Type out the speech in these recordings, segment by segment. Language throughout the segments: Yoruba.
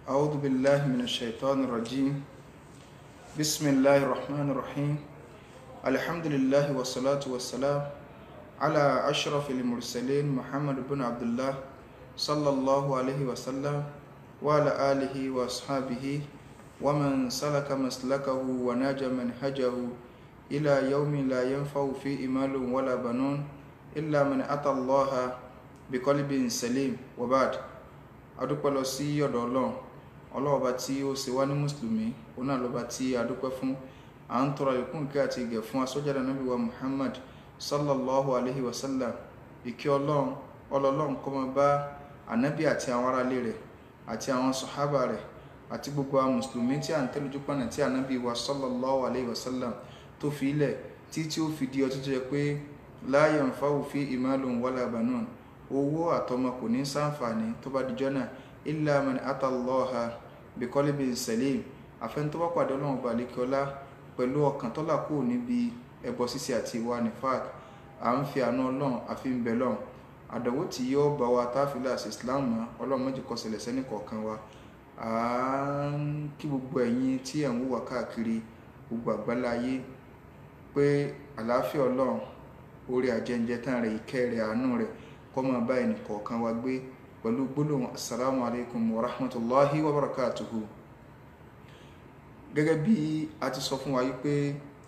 أعوذ بالله من الشيطان الرجيم بسم الله الرحمن الرحيم الحمد لله والصلاة والسلام على أشرف المرسلين محمد بن عبد الله صلى الله عليه وسلم وعلى آله وأصحابه ومن سلك مسلكه وناج منهجه إلى يوم لا ينفع فيه مال ولا بنون إلا من أتى الله بقلب سليم وبعد adúpẹ́ lọ sí ọ̀dọ̀ ọlọ́run ọlọ́ọ̀ba tí ó ṣe wá ní mùsùlùmí òun náà lọ́ba tí adúpẹ́ fún à ń tọrọ ìkún ìkẹ́ àti ìgẹ̀ fún asọ́jáde nábì wa muhammad sallallahu alayhi wa sallam ìkẹ́ ọlọ́run ọlọ́run kó máa bá ànábì àti àwọn aráalé rẹ̀ àti àwọn sọ̀hábà rẹ̀ àti gbogbo àwọn mùsùlùmí tí à ń tẹ́lójú pọ̀nà tí ànábì wa sallallahu alayhi wa sallam tó fi ilẹ̀ tí tí ó fi di ọtí tó yẹ pé la yanfa'u fi imalun wala banun owó àtọmọ kò ní sáǹfààní tó bá dijọ́ náà illa man atallaha biqalbin salim àfẹn tó bá pàdé ọlọ́run balẹ̀kọ́lá pẹ̀lú ọkàn tọ́lá kù níbi ẹbọ ṣíṣe àti ìwà nifaq à ń fi àánú ọlọ́run àfi ń bẹ lọ́run àdánwò tí yóò bá wa táfìlà sí islam mọ́ ọlọ́run méjì kó ṣẹlẹ̀ sẹ́ni kọ̀ọ̀kan wa à ń kí gbogbo ẹ̀yin tí ẹ̀ ń wùwà káàkiri gbogbo àgbáláyé pé àlàáfíà ọlọ́run orí àjẹǹjẹ tán rẹ̀ ìkẹ́ rẹ̀ àánú rẹ̀ kó máa bá ẹnì kọ̀ọ̀kan wa gbé pẹ̀lú gbólóhùn assalamu alaikum wa rahmatullahi wa barakatuhu gẹ́gẹ́ bí a ti sọ fún wa yí pé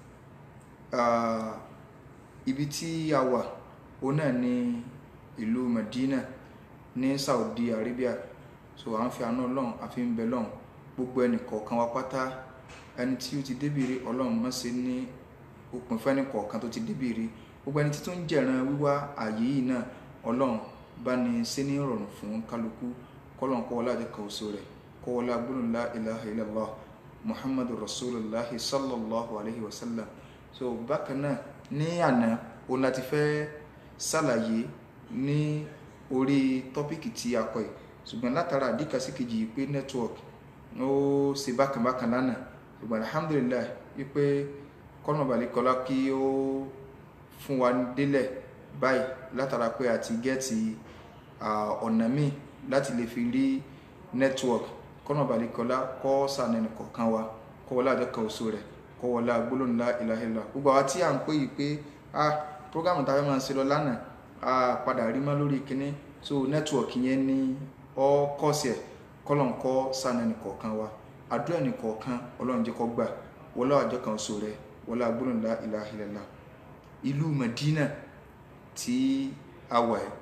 ibi tí a wà òun náà ní ìlú Medina ní Saudi Arabia so à ń fi àánú ọlọ́run àfi ń bẹ lọ́run gbogbo ẹnì kọ̀ọ̀kan wa pátá ẹni tí ó ti débìrì ọlọ́run má ṣe ní òpin fẹ́ni kọ̀ọ̀kan tó ti débìrì gbogbo ẹni tí tó ń jẹ̀ràn wíwá ààyè yìí náà ọlọ́run bá ní ṣe ní ìrọ̀rùn fún kálukú kọ́lọ́n kọ́ wọlé àjẹkọ̀ oṣù rẹ̀ kọ́ wọlé agbóhùn la ilaha illallah muhammadu rasulillah sallallahu alayhi wa sallam so bákan náà ní àná òun láti fẹ́ ṣàlàyé ní orí tọ́pìkì tí a kọ yìí ṣùgbọ́n látara àdíkà sí kejì pé network ó ṣe bákan bákan lánàá ṣùgbọ́n alhamdulillah wípé kọ́nà balẹ̀kọ́lá kí ó fún wa délẹ̀ báyìí látara pé a ti gẹ́ẹ̀tì ọ̀nà míì láti lè fi rí network kọ́nà balẹ̀kọ́lá kọ́ sànẹ́nì kọ̀ọ̀kan wa kọ́wọ́lá àjọkọ̀ oṣù rẹ̀ kọ́wọ́lá gbólóhùn la ilaha illallah gbogbo àwa tí à ń pè yìí pé a programu tá a fẹ́ máa ṣe lọ lánàá a padà rí mọ́ lórí kínní so network yẹn ní ọ kọ́ọ̀sì ẹ̀ kọ́lọ̀n kọ́ sànẹ́nì kọ̀ọ̀kan wa àdúrà ẹnì kọ̀ọ̀kan ọlọ́run jẹ́ kó gbà wọlé àjọkọ̀ oṣù rẹ̀ wọlé gbólóhùn la ilaha illallah ìlú Madina tí a wà ẹ́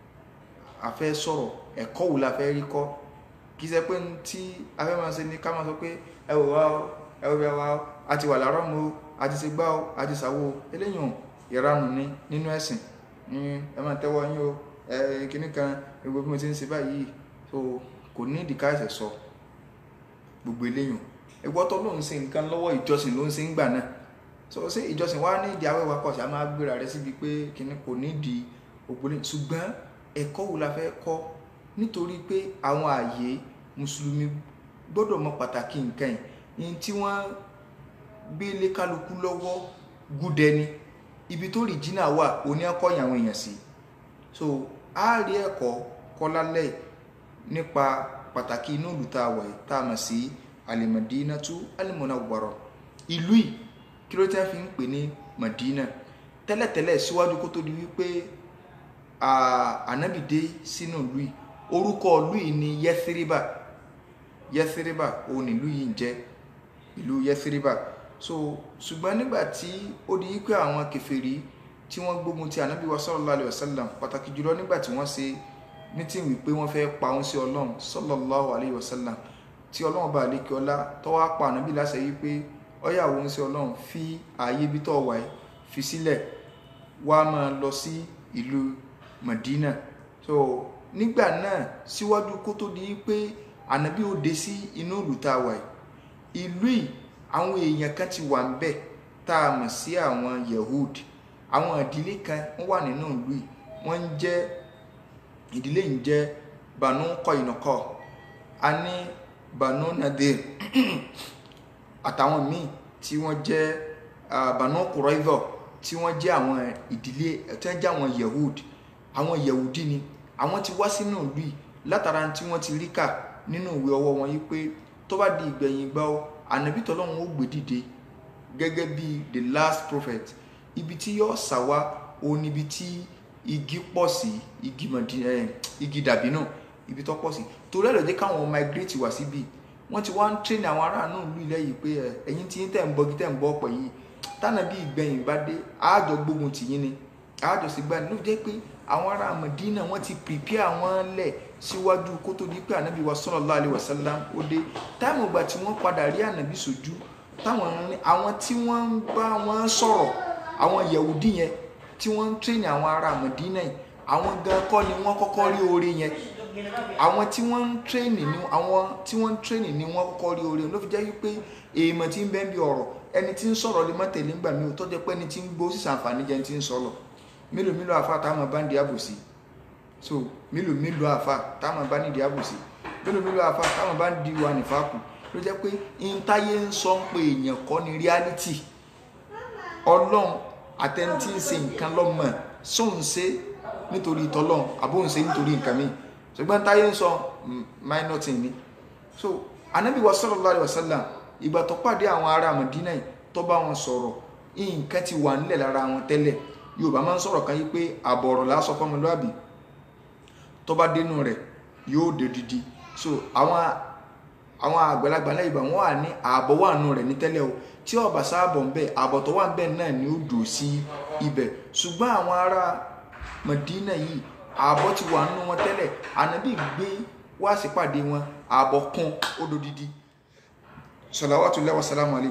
a fẹ́ sọ̀rọ̀ ẹ̀kọ́ wo la fẹ́ rí kọ́ kì í ṣe pé tí a fẹ́ máa ṣe ní ká máa sọ pé ẹ wò wá o ẹ wò bí wá o a ti wà láàárọ̀ mu o a ti ṣe gbá o a ti ṣàwo o eléyìí ìranù ni nínú ẹ̀sìn ẹ máa tẹ́wọ́ yín o ẹ kíní kan gbogbo bí mo ti ń ṣe báyìí so kò ní ìdíkà ẹ̀sẹ̀ sọ gbogbo eléyìí ẹgbọ́ tó ló ń ṣe nǹkan lọ́wọ́ ìjọsìn ló ń ṣe ń gbà náà so ṣé ìjọsìn wa ní ìdí awẹ́wà kọ̀ sí a máa gbéra rẹ síbi pé kíní kò ní ìdí ògbólé ṣùgbọ́n ẹ̀kọ́ wo la fẹ́ kọ́ nítorí pé àwọn ààyè mùsùlùmí gbọ́dọ̀ mọ pàtàkì nǹkan yìí tí wọ́n gbé lé kálukú lọ́wọ́ gúdẹ ni ibi tó rìjìnà wà òní akọ́yìn àwọn èèyàn sí so a rí ẹ̀kọ́ kọ́ lálẹ́ nípa pàtàkì inú ìlú tá a wà yìí tá a mọ̀ sí alimadinatu alimunawwara ìlú yìí kí ló tẹ́ fi ń pè ní Madina tẹ́lẹ̀tẹ́lẹ̀ síwájú kó tó di wípé ànábì dé sínú ìlú yìí orúkọ ìlú yìí ni Yẹsiriba Yẹsiriba òun ni ìlú yìí ń jẹ́ ìlú Yẹsiriba so ṣùgbọ́n nígbà tí ó di wípé àwọn kèfèrí tí wọ́n gbógun ti ànábì wa sallallahu alayhi wa sallam pàtàkì jùlọ nígbà tí wọ́n ṣe mítìn wípé wọ́n fẹ́ pa òun sí ọlọ́run sallallahu alayhi wa sallam tí ọlọ́run bá lè kí ọlá tọ́wọ́ pa ànábì láṣẹ wípé ọyà òun sí ọlọ́run fi ààyè ibi tó wà yìí fi sílẹ̀ wá máa lọ sí ìlú Madina so nígbà náà síwájú kó tó di pé ànábì ó dé sí inú ìlú tá a wà yìí ìlú yìí àwọn èèyàn kan ti wà ń bẹ̀ tá a mọ̀ sí àwọn Yehud àwọn ìdílé kan wọ́n wà nínú ìlú yìí wọ́n ń jẹ́ ìdílé yìí ń jẹ́ Banu Qainqa a ní Banu Nadir àtàwọn míì tí wọ́n jẹ́ Banu Qurayza tí wọ́n jẹ́ àwọn ìdílé tí wọ́n jẹ́ àwọn Yehud àwọn Yehudi ni àwọn ti wá sínú ìlú yìí látara tí wọ́n ti rí kà nínú ìwé ọwọ́ wọn yìí pé tó bá di ìgbẹ̀yìn gbà ó ànábì tọ́lọ́run ó gbé dìde gẹ́gẹ́ bí the last prophet ibi tí yóò ṣàwá òun níbi tí igi pọ̀ sí igi mọ̀dí ẹ̀ igi dàbí náà ibi tó pọ̀ sí torí ẹ̀ ló jẹ́ káwọn migrate wá síbi wọ́n ti wá ń train àwọn aráàlú ìlú ilẹ̀ yìí pé ẹ̀ ẹ̀yin tí ń tẹ̀ ń bọ́gi tẹ̀ ń bọ́ ọ̀pọ̀ yìí tánà bí ìgbẹ̀yìn bá dé àájọ gbógun tì yín ni àájọ sì gbà ní ló jẹ́ pé àwọn ará Mẹdínà wọ́n ti prepare àwọn lẹ̀ síwájú kó tó di pé ànábì wa sallallahu alaihi wasallam ó dé táìmù ìgbà tí wọ́n padà rí ànábì sójú táwọn àwọn tí wọ́n ń bá wọn sọ̀rọ̀ àwọn Yahudi yẹn tí wọ́n ń train àwọn ará Mẹdínà yìí àwọn gan kọ́ ni wọ́n kọ́kọ́ rí oore yẹn àwọn tí wọ́n ń tírénì ni àwọn tí wọ́n ń tírénì ni wọ́n kọ́kọ́ rí oore ló fi jẹ́ wípé èèmọ̀ tí ń bẹ́ẹ̀ bí ọ̀rọ̀ ẹni tí ń sọ̀rọ̀ lè má tẹ̀lé ńgbà mi ò tọ́jú pé ẹni tí ń gbó sísà àǹfààní jẹ́ ẹni tí ń sọ̀rọ̀ mélòó mélòó àfa táwọn bá ń di àbòsí so mélòó mélòó àfa táwọn bá ń di àbòsí mélòó mélòó àfa táwọn bá ń di wà nífàkù ló jẹ́ pé intáyé ń sọ ń pe èèyàn kọ́ ni reality ọlọ́run àtẹni tí ń ṣe nǹkan lọ́mọ sóun ṣe nítorí tọ́lọ́run àbóun ṣe nítorí nǹkan míì ṣùgbọ́n táyé ń sọ minor thing ni so anabi wa sallallahu alayhi wa sallam ìgbà tó pàdé àwọn ará Madina yìí tó bá wọn sọ̀rọ̀ nǹkan ti wà nílẹ̀ lára wọn tẹ́lẹ̀ Yorùbá máa ń sọ̀rọ̀ kan yìí pé àbọ̀rọ̀ lásọ fọmọlúàbí tó bá dénú rẹ̀ yóò dé didi so àwọn àwọn àgbàlagbà lẹ́yìn ìgbà wọn wà ní ààbọ̀ wà nù rẹ̀ ní tẹ́lẹ̀ o tí ọba sáàbọ̀ ń bẹ ààbọ̀ tó wà ń bẹ náà ni ó dò sí ibẹ̀ ṣùgbọ́n àwọn ará Madina yìí ààbọ̀ ti wà nínú wọn tẹ́lẹ̀ ànábì gbé wá sípàdé wọn ààbọ̀ kún ododidi salawatullahi wa salamu alayhi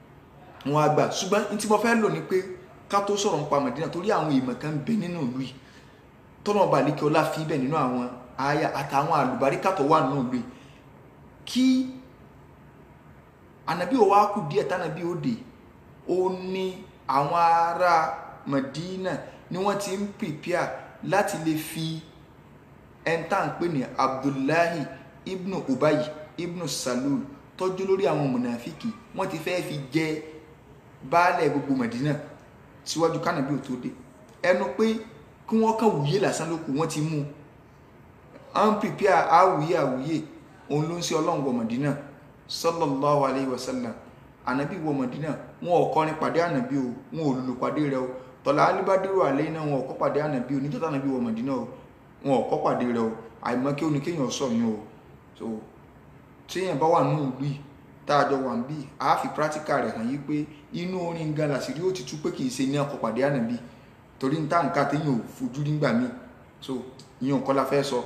wọn àgbà ṣùgbọ́n ní tí mo fẹ́ lò ní pé ká tó sọ̀rọ̀ nípa Mádínà torí àwọn èèmọ̀ kan bẹ nínú ìlú yìí tọ́nà ọba àlékè ọlá fi bẹ̀ nínú àwọn aya àtàwọn àlùbáríkà tó wà nínú ìlú yìí kí ànábì ò wá kù díẹ̀ tánàbí ó dé ó ní àwọn ará Mádínà ni wọ́n ti ń pìpìà láti lè fi ẹntà ń pè ní abdullahi ibnu ubayi ibnu salul tọ́jú lórí àwọn mọ̀nàfíkì wọ́n ti fẹ́ fi jẹ baálẹ̀ gbogbo mẹ̀dínà síwájú kánàbí ò tó dé ẹnu pé kí wọ́n kàn wúyé lásán lókù wọ́n ti mú à ń pìpìà àwùyé àwùyé òun ló ń ṣe ọlọ́run wọ mẹ̀dínà sallallahu alayhi wa sallam ànábì wọ mẹ̀dínà wọn ò kọrin pàdé ànábì o wọn ò lùlù pàdé rẹ o tọ́lá alibadiru alẹ́ náà wọn ò kọ́ pàdé ànábì o níjọ́ tánàbí wọ mẹ̀dínà o wọn ò kọ́ pàdé rẹ o àìmọ́ kí oní kéèyàn sọ yín o so téèyàn bá wà nínú ìlú yìí tá a jọ wà ń bí a fi practical rẹ̀ hàn yí pé inú orin gan làṣírí ó ti tú pé kì í ṣe ní ọkọ̀ pàdé ànábì torí ní táǹkà téèyàn ò fojú nígbà míì so ìyẹn kọ́ la fẹ́ sọ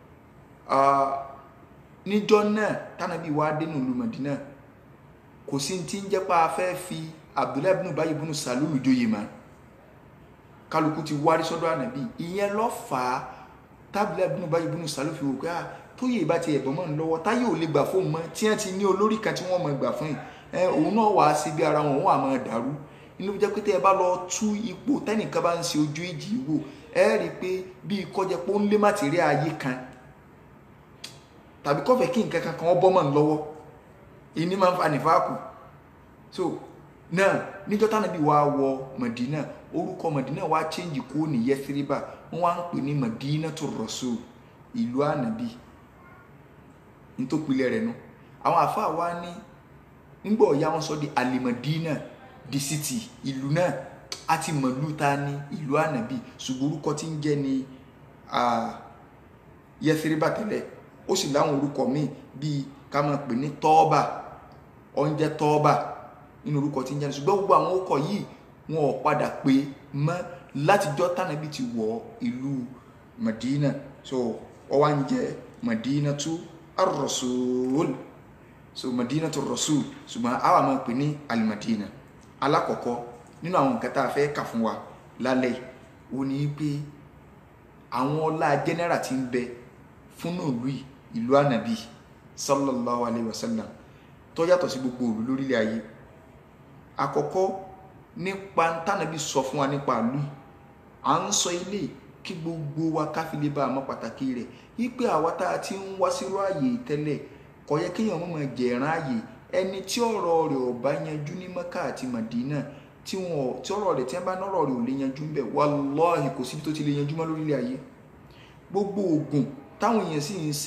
níjọ́ náà tánàbí wá dénú ìlú Mẹ̀dínà kò sí ti ń jẹ́ pé a fẹ́ fi Abdullahi ibn Ubayy ibn Salul joyè mọ́ kálukú ti wárí sọ́dọ̀ ànábì ìyẹn ló fà á tábìlẹ̀ ibùnú báyìí ibùnú sálọ fi wò pé à tó yè bá ti ẹ̀bọ̀n mọ́ ń lọ́wọ́ táyé ò lè gbà fóun mọ́ tí wọ́n ti ní olórí kan tí wọ́n mọ̀ gbà fún yìí ẹ òun náà wàá sí bí ara wọn òun àmọ́ dàrú inú jẹ́ pé tẹ́ ẹ bá lọ tú ipò tẹ́nìkan bá ń ṣe ojú ìjì wò ẹ rí i pé bí kọjá pé ó ń lé màtírí ayé kan tàbí kọfẹ́ kí nǹkan kan kan ọ bọ́ mọ́ ń lọ́wọ́ ìní máa ń fa nìfàkù so náà níjọ́ tánàbí wàá wọ Mẹ̀dínà orúkọ Mẹ̀dínà wàá change kúrò ní Yẹ́síríbà wọ́n wá ń pè ní Madinatu Rasul ìlú ànàbí nítòpilẹ̀ rẹ̀ nu àwọn àfáà wá ní nígbà ọ̀yá wọn sọ di alimadina di city ìlú náà a ti mọ̀lú ta ní ìlú ànàbí ṣùgbọ́n orúkọ tí ń jẹ́ ní Yẹ́síríbà tẹ́lẹ̀ ó sì láwọn orúkọ míì bíi ká máa pè ní tọ́ọ̀bà oúnjẹ tọ́ọ̀bà nínú orúkọ tí ń jẹ́ ní ṣùgbọ́n gbogbo àwọn orúkọ yìí wọn ò padà pé mọ́ látijọ́ tánàbí ti wọ ìlú Madina so wọ́n wá ń jẹ́ Madinatu ar-Rasul so Madinatu ar-Rasul ṣùgbọ́n àwa máa pè ní alimadina alákọ̀ọ́kọ́ nínú àwọn nǹkan tá a fẹ́ kà fún wa lálẹ́ ò ní pé àwọn ọlá jẹ́nẹ́rà ti ń bẹ fún ìlú ìlú ànàbí sallallahu alayhi wa sallam tó yàtọ̀ sí gbogbo òlú lórílẹ̀ ayé àkọ́kọ́ nípa tánàbí sọ fún wa nípa ìlú yìí à ń sọ ilé kí gbogbo wa káfílẹ̀ bá a mọ̀ pàtàkì rẹ̀ wípé àwa tá a ti ń wá sírú ààyè tẹ́lẹ̀ kò yẹ kéèyàn mọ̀ mọ̀ jẹ̀rán ààyè ẹni tí ọ̀rọ̀ rẹ̀ ò bá yanjú ní Mẹ́kà àti Màdínà tí wọn tí ọ̀rọ̀ rẹ̀ tí wọ́n bá nọ́rọ̀ rẹ̀ ò lè yanjú ńbẹ̀ wàláhì kò síbi tó ti lè yanjú mọ́ lórílẹ̀ ayé gbogbo oògùn táwọn èèyàn sì ń ṣe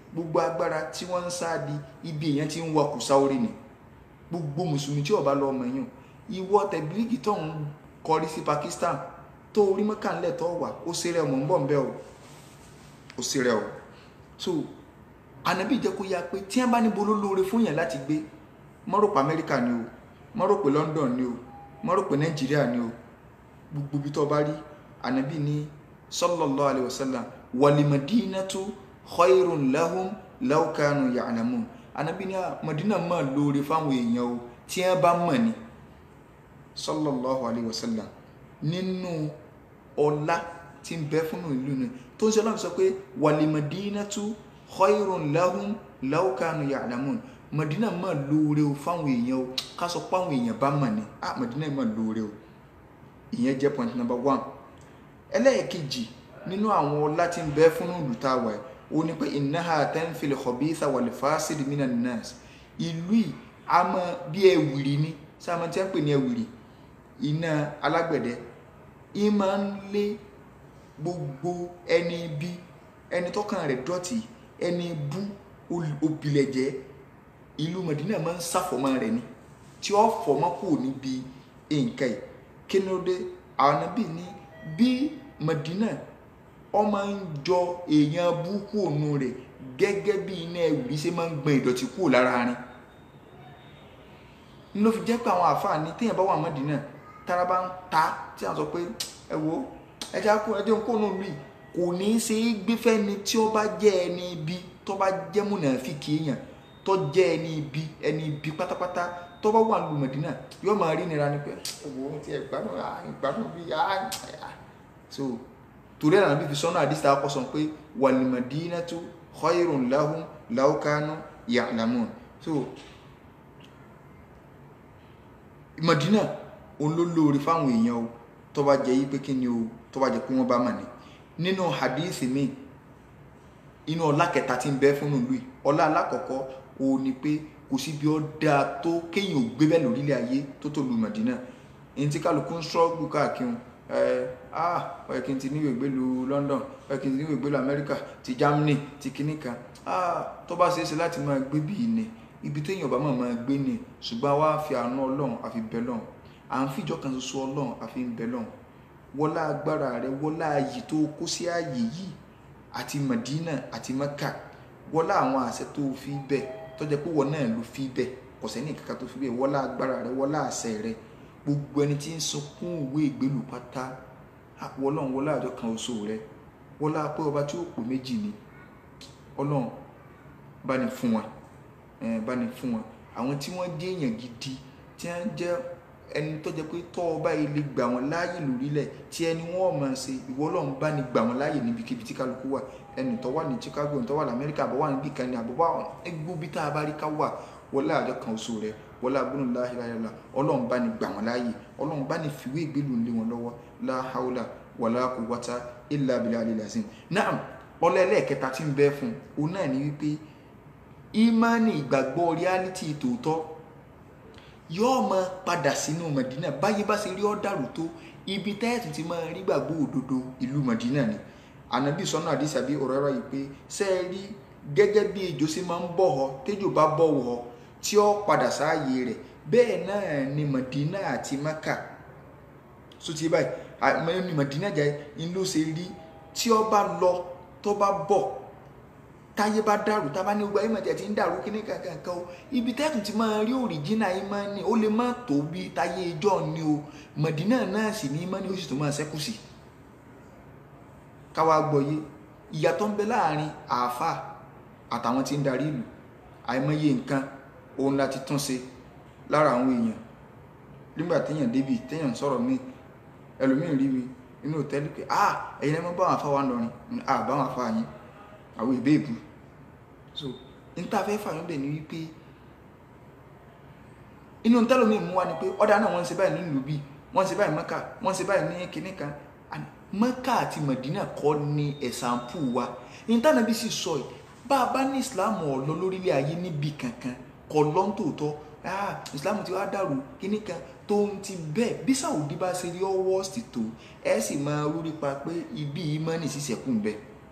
gbogbo agbára tí wọ́n ń sáàdì ibi èèyàn ti ń wakù sáórí ni gbogbo mùsùlùmí tí ó bá lọ ọmọ yàn ìwọ tẹ̀bílíkì tó ń kọrí sí Pakistan tó orí mọ́kànlẹ̀ tó wà ó ṣeré ọmọ ń bọ̀ ń bẹ́ o ó ṣeré o so ànábì jẹ́ kó yá pé tí wọ́n bá níbo ló lóore fún yàn láti gbé mọ́rò pé Amẹ́ríkà ni o mọ́rò pé London ni o mọ́rò pé Nàìjíríà ni o gbogbo ibi tó bá rí ànábì ní sallallahu alayhi wa sallam walimadinatu khayrun lahum law kanu ya'lamun ànábì ní Madina máa lóore fáwọn èèyàn o tí wọ́n bá mọ̀ ni sallallahu alayhi wa sallam nínú ọlá tí ń bẹ fún ìlú ni tó ń sọ láti sọ pé walimadinatu khayrun lahum law kanu ya'lamun Madina máa lóore o fáwọn èèyàn o ká sọ pé àwọn èèyàn bá mọ̀ ni ah Madina máa lóore o ìyẹn jẹ́ point number one ẹlẹ́ẹ̀kejì nínú àwọn ọlá tí ń bẹ fún ìlú tá a wà yìí ó ní pé innaha tanfil khabitha wal fasid minan nas ìlú yìí a mọ bí ẹwìrì ni sáà tí wọ́n pè ní ẹwìrì iná alágbẹ̀dẹ ì máa ń lé gbogbo ẹni bí ẹni tọ́kàn rẹ̀ dọ̀tí ẹni bú òbílẹ̀jẹ́ ìlú Mẹdínà máa ń ṣàfọ̀mọ́ rẹ̀ ni tí ó fọ̀mọ́ kù níbi nǹkan yìí kí ni ó dé àwọn níbí ní bí Mẹdínà ó máa ń jọ èèyàn búkú òun rẹ̀ gẹ́gẹ́ bí iná ẹ̀wùrí ṣe máa ń gbọn ìdọ̀tí kúrò lára rin ló fi jẹ́ pé àwọn àfààní téèyàn bá wà Mẹdínà tára bá ń ta tí a sọ pé ẹ wo ẹja kó ẹjẹ ń kó nù lùi kò ní í ṣe é gbé fẹ́ni tí ó bá jẹ́ ẹni ibi tó bá jẹ́ mùnàfíkì èèyàn tó jẹ́ ẹni ibi ẹni ibi pátápátá tó bá wà lù Mẹdínà yóò máa rí nira ni pé owó tí ẹ gbádùn ìgbádùn bí so torí ẹ̀ nàbí fi sọ́nà àdìsí ta kọ́sọ̀ pé wal madinatu khayrun lahum law kanu ya'lamun so Mẹdínà òun ló lóore fáwọn èèyàn o tó bá jẹ́ yí pé kí ni o tó bá jẹ́ pé wọ́n bá mà ní nínú hadith mi inú ọlá kẹta tí ń bẹ fún ìlú yìí ọlá alákọ̀ọ́kọ́ o ní pé kò sí bí ó dáa tó kéèyàn ò gbé bẹ́ẹ̀ lórílẹ̀ ayé tó tó lu Mẹ̀dínà èyí tí kálukú ń ṣọ́ọ̀bù káàkiri ẹ ah ọ̀yẹ́ kí n ti níwèé gbélu London ọ̀yẹ́ kí n ti níwèé gbélu America ti Germany ti kinní kan ah tó bá ṣeé ṣe láti máa gbé bíi ni ibi téèyàn bá máa máa gbé ni ṣùgbọ́n wá fi àánú Ọlọ́run àfi bẹ́ lọ́run à ń fìjọ kan ṣoṣo Ọlọ́run àfi ń bẹ́ lọ́run wọlá agbára rẹ wọlá ayì tó kó sí ààyè yìí àti Madina àti Mecca wọlá àwọn àṣẹ tó fi bẹ tọjá pé wọn náà ló fi bẹ kò sẹ́ni kankan tó fi bẹ wọlá agbára rẹ wọlá àṣẹ rẹ gbogbo ẹni tí ń sunkún ìwé ìgbélú pátá Ọlọ́run wọlá àjọ kan oṣù rẹ wọlá pé ọba tí ó pò méjì ni Ọlọ́run bá ní fún wọn bá ní fún wọn àwọn tí wọ́n jẹ́ èèyàn gidi tí wọ́n jẹ́ ẹni tó jẹ́ pé tọ́ ọba yìí lè gbà wọ́n láàyè lórílẹ̀ tí ẹni wọ́n máa ṣe ìwọ Ọlọ́run bá ní gbà wọ́n láàyè níbikíbi tí kálukú wà ẹni tó wà ní Chicago ẹni tó wà ní Amẹ́ríkà àbọ̀ wà níbi kan ní àbọ̀ wà ẹgbẹ́ bí tá a bá rí ká wà wọlé àjọ kan oṣù rẹ wọlé abúlé láhìláhìlá Ọlọ́run bá ní gbà wọ́n láàyè Ọlọ́run bá ní fìwé ìgbélú lé wọn lọ́wọ́ láhàúlà wàlá quwwata illa billahi al-azim náà ọlẹ́lẹ́ẹ̀kẹta tí ń bẹ fún un náà ní wípé ìmánì ìgbàgbọ́ reality tòótọ́ yóò máa padà sínú Mẹdínà báyìí bá ṣe rí ọ́ dàrú tó ibi tẹ́ẹ̀tù ti máa rí gbàgbọ́ òdodo ìlú Mẹdínà ni ànábì sọ́nà àdìsí àbí ọ̀rọ̀ ẹ̀rọ yìí pé ṣe é rí gẹ́gẹ́ bí ejò ṣe máa ń bọ̀ ọ́ tẹ́jò bá bọ̀ wọ́ tí ó padà sáàyè rẹ̀ bẹ́ẹ̀ náà ni Mẹdínà àti Mẹ́kà so ti báyìí ni Mẹdínà jẹ́ ń ló ṣe rí tí ó bá lọ tó bá bọ̀ táyé bá dàrú tábà ní gbogbo ayé mọ̀tẹ́ ti ń dàrú kíní kankan kan o ibi tẹ́kùn ti máa rí òrìjínà yìí máa ní ó lè má tó bí táyé ijọ́ ni o Mẹ̀dínà náà sì ní mọ́ ní ó sì tó máa ṣẹ́kù sí. káwa gbọ́yé ìyàtọ̀ ń bẹ láàrin àáfà àtàwọn tí ń darí ìlú àìmọye nǹkan òun láti tún ṣe lára àwọn èèyàn nígbà téèyàn débi téèyàn sọ̀rọ̀ mi ẹlòmíín rí mi inú òtẹ́lì pé ah ẹ̀yin ẹ̀ mọ́ báwọn afá wa ń lọrin ah báwọn afá yín àwọn ìbé ìbú so níta-fẹ́ fàyọ́ bẹ̀ ni wípé inú tẹ́lómi mú wa ni pé ọ̀dà náà wọ́n ń ṣe báyìí nínú ìlú bíi wọ́n ń ṣe báyìí mọ́kà wọ́n ń ṣe báyìí ní kinní kan mọ́kà àti mọ̀dínà kọ́ ni ẹ̀sàmpù wa níta-náà bí sì sọ yìí bá a bá ní ìsìláàmù ọ̀lọ́ lórílẹ̀ ayé níbi kankan kọ́ lọ́n tòótọ́ ah ìsìláàmù ti wá dàrú kinní kan tó ń ti bẹ́ẹ̀ bí sàwùdí bá ṣe rí ọwọ́ sí tó ẹ sì máa rúrí pa pé ibi ìmọ̀ ní sísẹ̀kùn bẹ́ẹ̀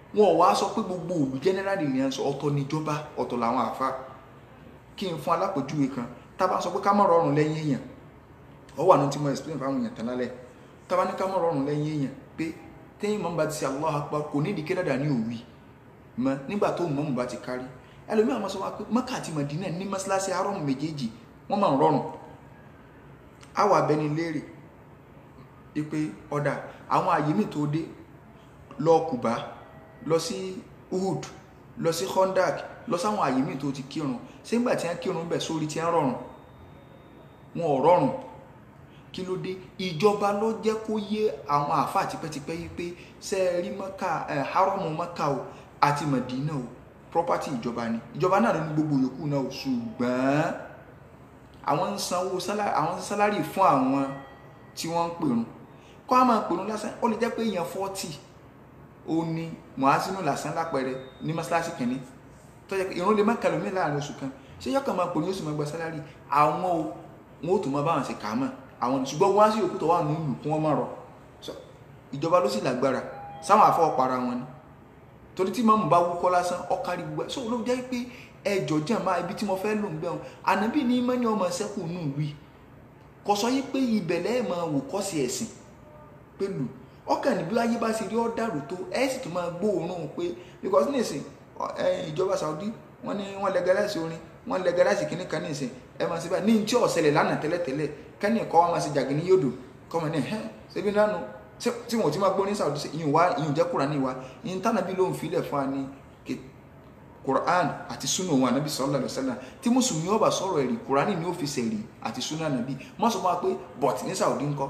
wọn ò wá sọ pé gbogbo òlù generally ni à ń sọ ọ̀tọ̀ níjọba ọ̀tọ̀ làwọn àfa kí n fún alápèjúwe kan tá a bá sọ pé ká má rọrùn lẹ́yìn èèyàn ọ wà ní tí mo explain fáwọn èèyàn tán lálẹ́ tá a bá ní ká má rọrùn lẹ́yìn èèyàn pé téèyàn mọ́ bá ti ṣe Allahu Akbar kò ní ìdíkẹ́ dáadáa ní òwì mọ́ nígbà tó mọ́ bá ti kárí ẹlòmíràn máa sọ wá pé Mẹ́kà àti Mẹdínà ní mọ́ṣáláṣí arọ́mù méjèèjì wọ́n máa ń rọrùn àwọn abẹni léèrè pé ọ̀dà àwọn àyè mi tó dé lọ Kùbá lọ sí Uhud lọ sí Khandak lọ sáwọn àyè mi tó ti kírun ṣé nígbà tí wọ́n kírun bẹ̀ sórí tí wọ́n rọrùn wọn ò rọrùn kí ló dé ìjọba ló jẹ́ kó yé àwọn àáfàá tipẹ́tipẹ́ yìí pé ṣe é rí Mẹ́kà ẹ̀ hárọ́mù Mẹ́kà o àti Mẹdínà o property ìjọba ni ìjọba náà ló ní gbogbo yòókù náà o ṣùgbọ́n àwọn ń sanwó àwọn sálárì fún àwọn tí wọ́n ń pèrún kọ́ á máa pèrún lásán ó lè jẹ́ pé èèyàn fọ́tì ó ní mọ̀ásínú lásán lápẹẹrẹ ní mọ́ṣáláṣí kìíní tó jẹ́ pé ìrún lè má kẹlòmí láàrin oṣù kan ṣé yọkàn máa pèrún yóò sì máa gba sálárì àwọn o wọn ò tún máa báwọn ṣe kà á mọ̀ àwọn ṣùgbọ́n wọ́n á sì yòókù tó wà nínú ìlú kí wọ́n má rọ ìjọba ló sì lágbára sáwọn àfọwọ́para wọn ni torí tí mọ́mù bá wúkọ́ lásán ọkàrí gbogbo ẹ̀ so ló jẹ́ pé ẹjọ́ jẹ́ máa ibi tí mo fẹ́ lò ń bẹ̀ wọn ànábì ní mọ́ni ọmọ ṣẹ́kù nù wí kò sọ yí pé ìbẹ̀lẹ̀ ẹ̀ máa wò kọ́ sí ẹ̀sìn pẹ̀lú ọkàn níbi ayé bá ṣe rí ọ́ dàrú tó ẹ̀ sì tún máa gbóòórùn pé because nísìn ìjọba Saudi wọ́n ní wọ́n legalize orin wọ́n legalize kìnnì kan nísìn ẹ̀ máa ṣe báyìí ní tí ọ̀sẹ̀lẹ̀ lánàá tẹ́lẹ̀tẹ́lẹ̀ kẹ́ni kọ́ wọn máa ṣe jàgínní yódò kọ́ wọn ní ẹ̀ ṣẹ́bí nánu tí wọn ò ti máa gbọ́ ní Saudi ìyún wa ìyún jẹ́ Kùránì wa ìyún tánàbí ló ń filẹ̀ fún wa ní Quran àti sunna òun ànábì sallallahu alaihi wasallam tí mùsùlùmí ọba sọ̀rọ̀ ẹ̀rí Kùránì ní òfìsẹ̀ rí àti sunna ànábì má sọ fún wa pé but ní Saudi ńkọ́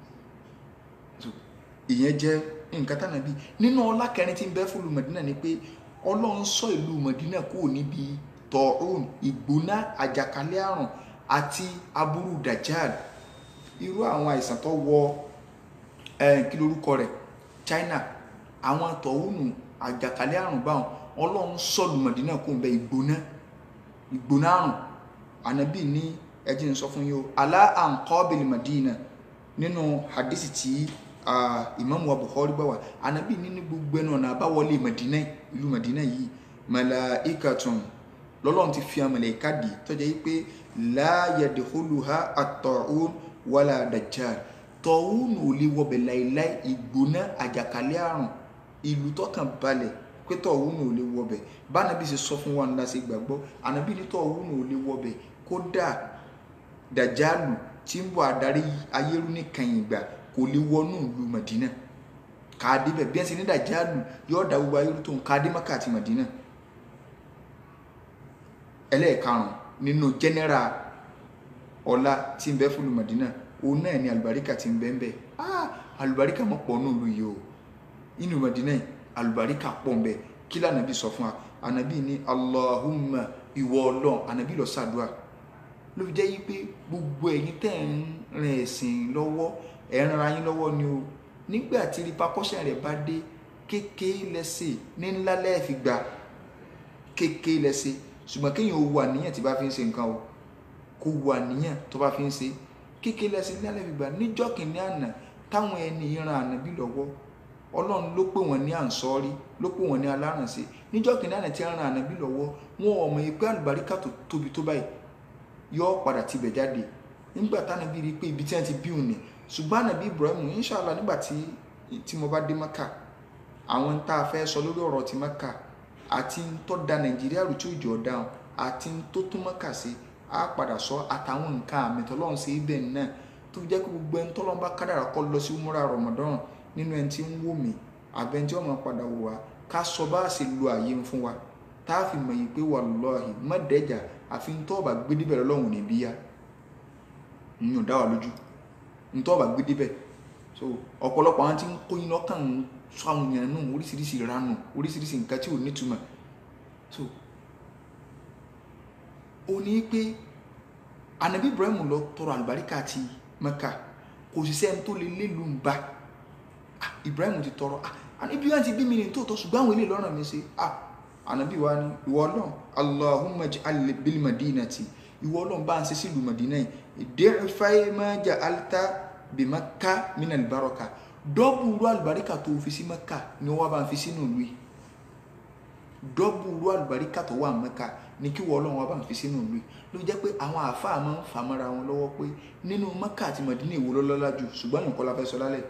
ìyẹn jẹ́ nǹkan tánàbí nínú ọlá kẹrin tí ń bẹ fún ìlú Mẹdínà ni pé Ọlọ́run sọ ìlú Mẹdínà kúrò níbi tọ̀ọ̀rùn ìgbóná àjàkálẹ̀ àrùn àti aburú dajjal irú àwọn àìsàn tó wọ kí lorúkọ rẹ̀ China àwọn tọ̀húnù àjàkálẹ̀ àrùn báwọn ọlọ́run sọ̀lù Mẹ̀dínà kó ń bẹ ìgbóná ìgbóná àrùn ànábì ní ẹjẹ́ ń sọ fún yín o alá àǹkọ́bìlì Mẹ̀dínà nínú hadisi tí Imam wa Bukhari gbà wá ànábì ní ní gbogbo ẹnu ọ̀nà àbáwọlé Mẹ̀dínà ìlú Mẹ̀dínà yìí malaikatun lọ́lọ́run ti fi àmàlẹ́ká dì tọ́jà yìí pé la yadkhuluha at-ta'un wala dajjal tọ̀húnù ò lè wọbẹ̀ láìláì ìgbóná àjàkálẹ̀ àrùn ìlú tọkàn balẹ̀ pé tọ̀húnù ò lè wọbẹ̀ bánabi ṣe sọ fún wa ńlá ṣe gbàgbọ́ ànábì ní tọ̀húnù ò lè wọbẹ̀ kódà dàjálù tí ń bọ̀ adarí ayérú ní kàyìn ìgbà kò lè wọnú ìlú Mẹdínà káàdé bẹ̀ bí ẹ̀ ṣe ní dàjálù yóò dá gbogbo ayérú tó ń káàdé Mákà àti Mẹdínà ẹlẹ́ẹ̀karùn nínú jẹ́nẹ́rà ọlá tí ń bẹ fún ìlú Mẹdínà òun náà ni àlùbáríkà ti ń bẹ́ẹ̀ bẹ́ẹ̀ ah àlùbáríkà mọ̀ pọ̀ náà ló yẹ o inú Mẹdínà àlùbáríkà pọ̀ ń bẹ kí lànàbí sọ fún wa ànàbí ní Allahumma ìwọ ọlọ́run ànàbí lọ sàdúrà ló fi jẹ́ yí pé gbogbo ẹ̀yin tẹ́ ń rin ẹ̀sìn lọ́wọ́ ẹ̀ ń ra yín lọ́wọ́ ni o nígbà tí repercussion rẹ̀ bá dé kéèké lẹ́sẹ̀ ní ńlá lẹ́ẹ̀fi gbà kéèké lẹ́sẹ̀ ṣùgbọ́n kéèyàn ò wà níyàn tí bá fi ń ṣe nǹkan o kò wà níyàn tó bá fi ń ṣe kéèké lẹ́sìn ní alẹ́ gbígbà níjọ́ kìíní àná táwọn ẹni ìran ànábì lọ́wọ́ ọlọ́run ló pè wọ́n ní ànsọ́rí ló pè wọ́n ní alárànṣe níjọ́ kìíní àná tí ń ran ànábì lọ́wọ́ wọn ò mọ̀ yìí pé àlùbáríkà tó tóbi tó báyìí yọ padà tibẹ̀ jáde nígbà tánábì rí i pé ibi tí wọ́n ti bí òun ni ṣùgbọ́n ànábì Ibrahim inṣàlá nígbà tí tí mo bá dé Mẹ́kà àwọn tá a fẹ́ sọ lórí ọ̀rọ̀ ti Mẹ́kà àti tó da Nàìjíríà rù tí ò jọ dáhùn àti tó tún Mẹ́kà sí á padà sọ àtàwọn nǹkan àmì tọ́lọ́run sí ibẹ̀ náà tó fi jẹ́ pé gbogbo ẹni tọ́lọ́run bá kádàrà kọ́ lọ sí múra Ramadan nínú ẹni tí ń wò mí àbẹ́ni tí wọ́n máa padà wò wá ká sọ bá a ṣe lo àyè fún wa tá a fi mọ̀ yìí pé wallahi mọ́dẹ́jà àfi ń tọ́ ọ̀bà gbé débẹ̀ lọ́wọ́ ní bíyá ń yàn dá wa lójú ń tọ́ ọ̀bà gbé débẹ̀ so ọ̀pọ̀lọpọ̀ àwọn tí ń kóyin lọ́kàn ń sọ àwọn èèyàn nù oríṣiríṣi ìranù oríṣiríṣi nǹkan tí ò nítumọ̀ so ó ní pé anabi ibrahim lọ tọrọ àlùbáríkà àti mẹ́kà kò sì sẹ́ni tó lè lélu ń bá ibrahim ti tọrọ ibi wọn ti bí mi ní tòótọ́ ṣùgbọ́n àwọn ilé lọ́rùn mi ṣe anabi wa ni ìwọ ọlọ́run allahumma ij'al bil madinati ìwọ ọlọ́run bá ń ṣe sílùú madina yìí di'fai ma ja'alta bi makka min al baraka dọ́bù ru àlùbáríkà tó fi sí mẹ́kà ni wọ́n bá ń fi sínú ìlú yìí dọ́bù ru àlùbáríkà tó wà mẹ́ka ní kí wọ́n ọlọ́run wa bá ń fi sínú ìlú ló jẹ́ pé àwọn àáfàá máa ń fà mọ́ra wọn lọ́wọ́ pé nínú mẹ́ka àti mọ̀dínà ìwò lọ́lọ́lá jù ṣùgbọ́n nǹkan la fẹ́ sọ lálẹ́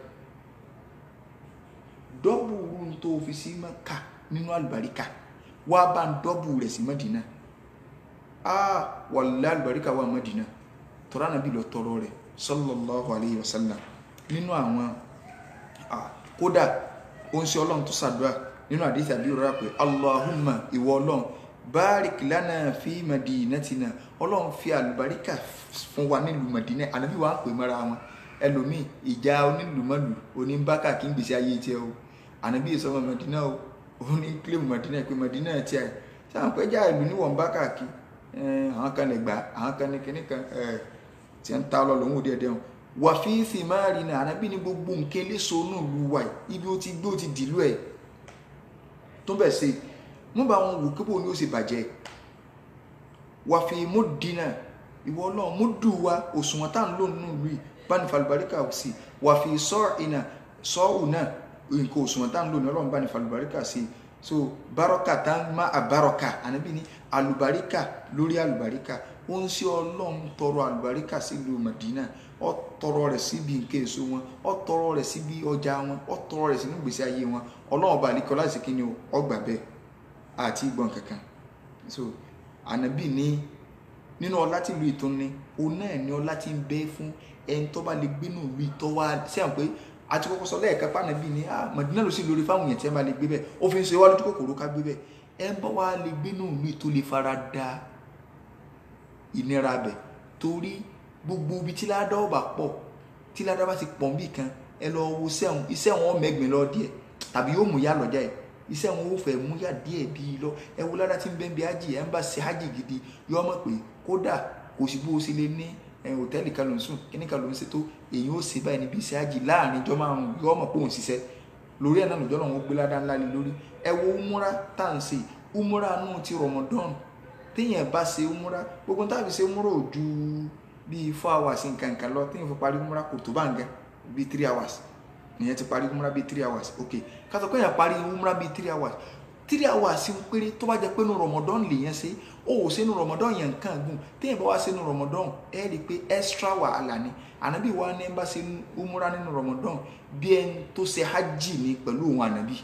dọ́bù ru tó fi sí mẹ́ka nínú àlùbáríkà wá bá ń dọ́bù rẹ̀ sí mọ̀dínà ah wàlẹ́ àlùbáríkà wà mọ̀dínà tọ́ra nàbí lọ tọrọ rẹ̀ sallallahu alayhi wa sallam nínú àwọn kódà ó ń ṣe ọlọ́run tó ṣàdúrà nínú àdìsí àbí òrora pé allahumma ìwọ ọlọ́run barik lana fi madinatina ọlọ́run fi àlùbáríkà fún wa nílùú madina ànábì wa ń pè mọ́ra wọn ẹlòmíì ìjà onílùmọ́lù oníbákà kí n gbèsè ayé tiẹ̀ o ànábì ìsọmọ madina o òun ní kílèmù madina pé madina tiẹ̀ sáà pé já ìlú níwọ̀n bákà kí àwọn kan lè gbà àwọn kan ní kíní kan tí ń ta lọ lòun ò díẹ̀ díẹ̀ wà fi thimari náà ànábì ní gbogbo nǹkan eléso náà lu wa ibi ó ti gbé ó ti dìlú ẹ̀ tó bẹ̀ ṣe wọ́n bá wọn wò kébò ní ó ṣe bàjẹ́ wà fi múdìínà ìwọ náà múdù wa òṣùwọ̀n tá à ń lò nínú ìlú yìí bá ní falùbáríkà sí wà fi sọ́ọ̀ìnà sọ́ọ̀ù náà nǹkan òṣùwọ̀n tá à ń lò ní ọlọ́run bá ní falùbáríkà sí so bárọ́kà tá ń má àbárọ́kà ànábì ní àlùbáríkà lórí àlùbáríkà ó ń ṣe ọlọ́run tọrọ àlùbáríkà sílùú Madina ó tọrọ rẹ̀ síbi nǹkan èso wọn ó tọrọ rẹ̀ síbi ọjà wọn ó tọrọ rẹ̀ sínú ìgbésí ayé wọn ọlọ́run ọba àlekọ́ láti kí ni ọgbà bẹ́ẹ̀ àti ìgbọ̀n kankan so ànábì ní nínú ọlá tí ìlú ìtún ní òun náà ní ọlá tí ń bẹ fún ẹni tó bá lè gbénú ìlú ìtọ́ wá sí àwọn pé àti kọ́kọ́ sọ lẹ́ẹ̀kan pànàbì ní Madina ló sì lórí fáwọn èèyàn tí wọ́n bá lè gbé bẹ́ẹ̀ ó fi ń ṣe wá lójú kòkòrò ká gbé bẹ́ẹ̀ ẹ bá wá lè gbénú ìlú ìtó lè fara da ìnira bẹ̀ torí gbogbo ibi tí ládá ọba pọ̀ tí ládá bá ti pọ̀ níbì kan ẹ lọ wo sẹ́wọ̀n iṣẹ́ wọn mẹ́gbìn lọ díẹ̀ tàbí yóò mú yá lọ́jà ẹ̀ iṣẹ́ wọn ò fẹ́ mú yá díẹ̀ bíi lọ ẹ wo ládá tí ń bẹ́ẹ̀ bí ájì ẹ̀ ń bá ṣe ájì gidi yọ ọmọ pé kódà kò sí bó o ṣe lè ní hòtẹ́ẹ̀lì kan ló ń sùn kíní kan ló ń ṣètò èyí ó ṣe báyìí níbi iṣẹ́ ájì láàrin ìjọ márùn yọ ọmọ pé òun ṣiṣẹ́ lórí ẹ̀ náà lọ́jọ́ náà wọ́n gbé ládá ńlá lé lórí ẹ wo umura tá à ń ṣe umura nù ti Ramadan téèyàn bá ṣe umura gbogbo táàbí ṣe umura ò ju bíi four hours nkankan lọ téèyàn fi parí umura kò tó bá nǹkan bíi three hours ìyẹn ti parí umura bíi three hours ok kátó pé èèyàn parí umura bíi three hours three hours péré tó bá jẹ pé nu Ramadan lèèyàn ṣe ó ò ṣe nu Ramadan yẹn nǹkan gùn téèyàn bá wá ṣe nu Ramadan ẹ rí i pé extra wàhálà ni ànábì wa ní bá ṣe umura nínú Ramadan bí ẹni tó ṣe hajj ní pẹ̀lú òun ànábì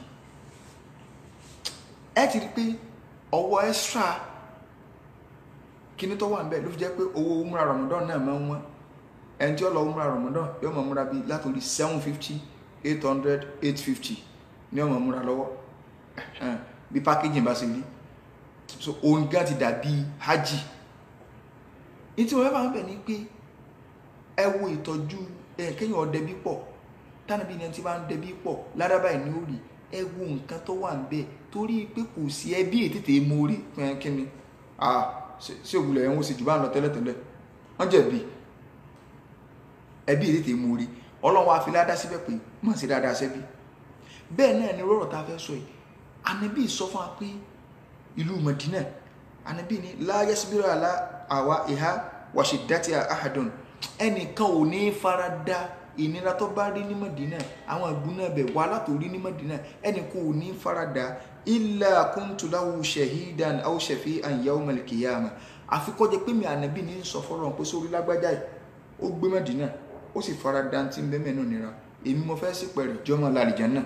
ẹ ti rí i pé ọwọ́ extra kíní tó wà ń bẹ̀ ló fi jẹ́ pé owó umra ramadan náà máa ń wọ́n ẹni tí ó lọ umra ramadan yóò máa múra bíi látòrí seven fifty eight hundred eight fifty ní ọmọ múra lọ́wọ́ bí packaging bá ṣe rí so òun gan ti dàbí hajj ní tí wọ́n bá ń bẹ̀ ni pé ẹ wo ìtọ́jú kéèyàn ọdẹbí pọ̀ tánàbí ni ẹni tí bá ń dẹbí pọ̀ ládàbà ẹ̀ ní ó rí ẹ wo nǹkan tó wà ń bẹ̀ torí pé kò sí ẹbí ètètè mórí fún ẹ kí ni ah ṣé òwúlẹ̀ ẹ̀wọ̀n sì jù bá ń lọ tẹ́lẹ̀tẹ́lẹ̀ wọ́n jẹ̀bi ẹbí ètè mú rí ọlọ́run àfi ládá síbẹ̀ pé mọ̀ sí dáadáa sẹ́bí bẹ́ẹ̀ náà ni rọ̀rọ̀ tá a fẹ́ sọ yìí ànábì sọ fún wa pé ìlú Madina ànábì ní láyé síbírò àlá àwa ìhá wàṣẹ dátì àhàdùn ẹnìkan ò ní fara da ìnira tó bá rí ní Madina àwọn ìgbóná bẹ̀ wà látòrí ní Madina ẹnìkan ò ní fara da illa kuntu lahu shahidan aw shafi'an yawm al-qiyamah àfi kó jẹ́ pé mi ànábì ní sọ fọ́rọ̀ pé sórí lágbájá yìí ó gbé Mẹ́dínà ó sì fara dantí bẹ́mẹ̀ náà nira èmi mo fẹ́ sí pẹ̀rẹ̀ jọmọ lálìjẹ́ náà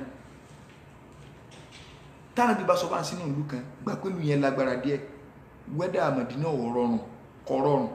tánàbí bá sọ bá ń sínú ìlú kan gbà pé ìlú yẹn lágbára díẹ̀ wẹ́dà Mẹ́dínà ò rọrùn kò rọrùn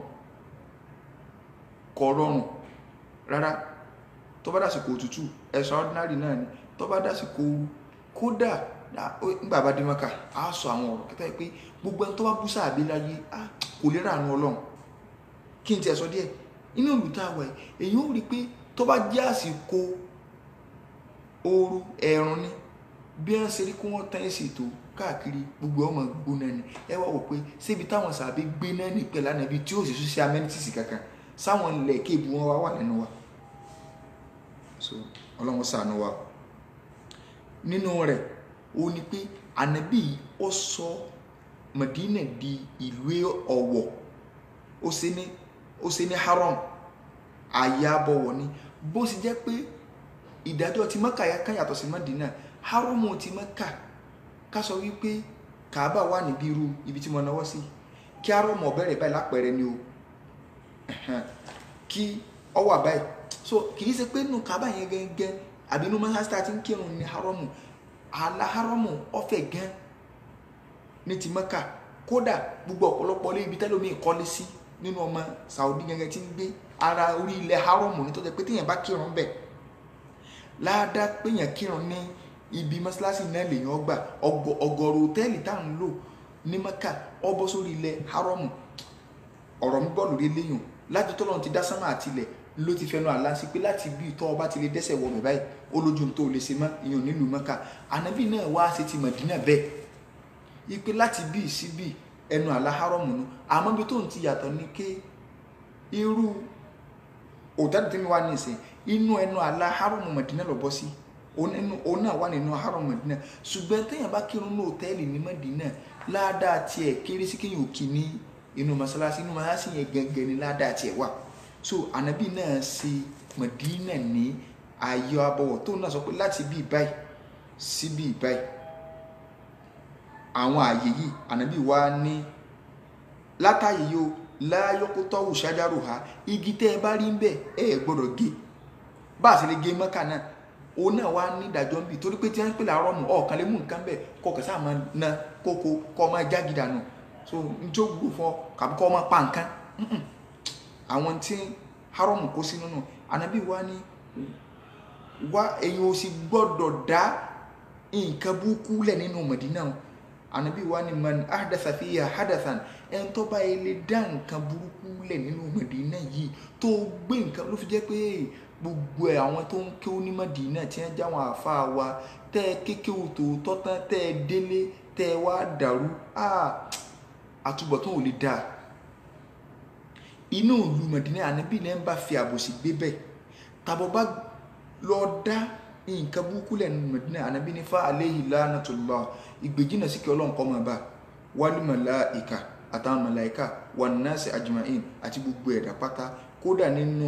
kò rọrùn rárá tó bá dàsìkò òtútù extraordinary náà ni tó bá dàsìkò kódà nígbà bá dé mọ́kà á sọ àwọn ọ̀rọ̀ kẹta pé gbogbo ẹni tó bá bú sáàbí láyé kò lè ràánú ọlọ́run kí n tiẹ̀ sọ díẹ̀ inú ìlú tá a wà èyí ó rí i pé tó bá jẹ́ àsìkò ooru ẹ̀rùn ni bí wọ́n ṣe rí kí wọ́n tán èsì ètò káàkiri gbogbo ọmọ gbóná ni ẹ wá wò pé síbi táwọn sàbí gbé náà ní pẹ̀lú ànábi tí ó sì tún ṣe amenities kankan sáwọn ilẹ̀ kéèbù wọn wá wà lẹ́nu wa so ọlọ́run ṣàánú wa nínú rẹ̀ ó ní pé ànábì ó sọ Madina di ìlú ọ̀wọ̀ ó ṣe ní ó ṣe ní haram ààyè abọ̀wọ̀ ni bó ṣe jẹ́ pé ìdájọ́ ti Mẹ́kà yá kan yàtọ̀ sí Madina haram ti Mẹ́kà ká sọ wípé kàábà wà níbi irú ibi tí mo náwó sí kí arọ́mọ bẹ̀rẹ̀ báyìí lápẹẹrẹ ni o kí ọ wà báyìí so kì í ṣe pé nù kàábà yẹn gẹ́gẹ́ àbí inú mọ́sáàsì tí ń kírun ní harọ́mù àlà harọ́mù ọ̀fẹ́ gan ní ti mọ́kà kódà gbogbo ọ̀pọ̀lọpọ̀ lé ibi tẹ́lómi ìkọ́lé sí nínú ọmọ Saudi gẹ́gẹ́ tí ń gbé ara orí ilẹ̀ harọ́mù ní tó jẹ́ pé téèyàn bá kírun bẹ̀ láàdá péyàn kírun ní ibi mọ́sálásí náà lèyàn gbà ọgọ́rùn hòtẹ́ẹ̀lì tá à ń lò ní mọ́kà ọ bọ́ sórí ilẹ̀ harọ́mù ọ̀rọ̀ mi gbọ́ lórí eléyàn láti tọ́lọ́run ti dá sánmà àti ilẹ̀ ló ti fẹnu àlá sí pé láti bí ìtọ́ ọba ti lè dẹ́sẹ̀ wọ mi báyìí ó lójú tó lè ṣe mọ́ ìyẹn nílùú mọ́kà ànábì náà wá ṣe ti mọ̀dínà bẹ́ẹ̀ ipe láti bí sí bí ẹnu àlá harọ́mù nu àmọ́ bí tó ń ti yàtọ̀ ní ké irú òtẹ́ẹ̀lì tí mi wá ní ìsìn inú ẹnu àlá harọ́mù mọ̀dínà lọ bọ́ sí òun náà wà nínú harọ́mù mọ̀dínà ṣùgbọ́n téèyàn bá kírun ní òtẹ́ẹ̀lì ní mọ̀dínà ládàá tiẹ̀ kéré sí kéèyàn òkì ní inú mọ́sálásí inú mọ́sálásí yẹn gẹ́gẹ́ ní ládàá tiẹ̀ wà so ànábì náà ṣe mọ̀dínà ní ayọ̀ abọ́wọ̀ tó náà sọ pé láti bí báyìí sí bí báyìí àwọn ààyè yìí ànábì wa ní látàyè yìí o láyọkútọ́wù ṣájárò ha igi tẹ́ ẹ bá rí ń bẹ̀ ẹ gbọ́dọ̀ gé bá a sì lè gé mọ́kà náà òun náà wá ní ìdájọ́ ń bì torí pé tí wọ́n ń pè láàárọ̀ mù ọ̀kan lè mú nǹkan bẹ̀ kọ́ kẹsà máa na kókó kọ́ máa jági dànù so n tí ó gbúrò fún ọ kàbí kọ́ máa pa nǹkan àwọn tí harọ́mù kó sínú nù ànábì wa ní wá ẹ̀yin ò sì gbọ́dọ̀ dá nǹkan burúkú lẹ̀ nínú Mẹdínà o ànábì wa ní man ahdatha fiha hadathan ẹn tó bá yẹ lè dá nǹkan burúkú lẹ̀ nínú Mẹdínà yìí tó gbé nǹkan ló fi jẹ́ pé gbogbo ẹ̀ àwọn tó ń ké ní Mẹdínà tí wọ́n já wọn àfa wa tẹ́ ẹ kéke òtòótọ́ tán tẹ́ ẹ délé tẹ́ ẹ wá dàrú àtúbọ̀tán ò lè dáa inú ìlú Mẹdínà ànábì náà ń bá fi àbòsí gbé bẹ́ẹ̀ tàbọ̀ bá lọ dá nǹkan burúkú lẹ̀ nínú Mẹdínà ànábì ní fa alayhi lanatullah ìgbèjìnà sí kí ọlọ́run kọ́ máa bá wal malaika àtàwọn màláìka wan nasi ajma'in àti gbogbo ẹ̀dá pátá kódà nínú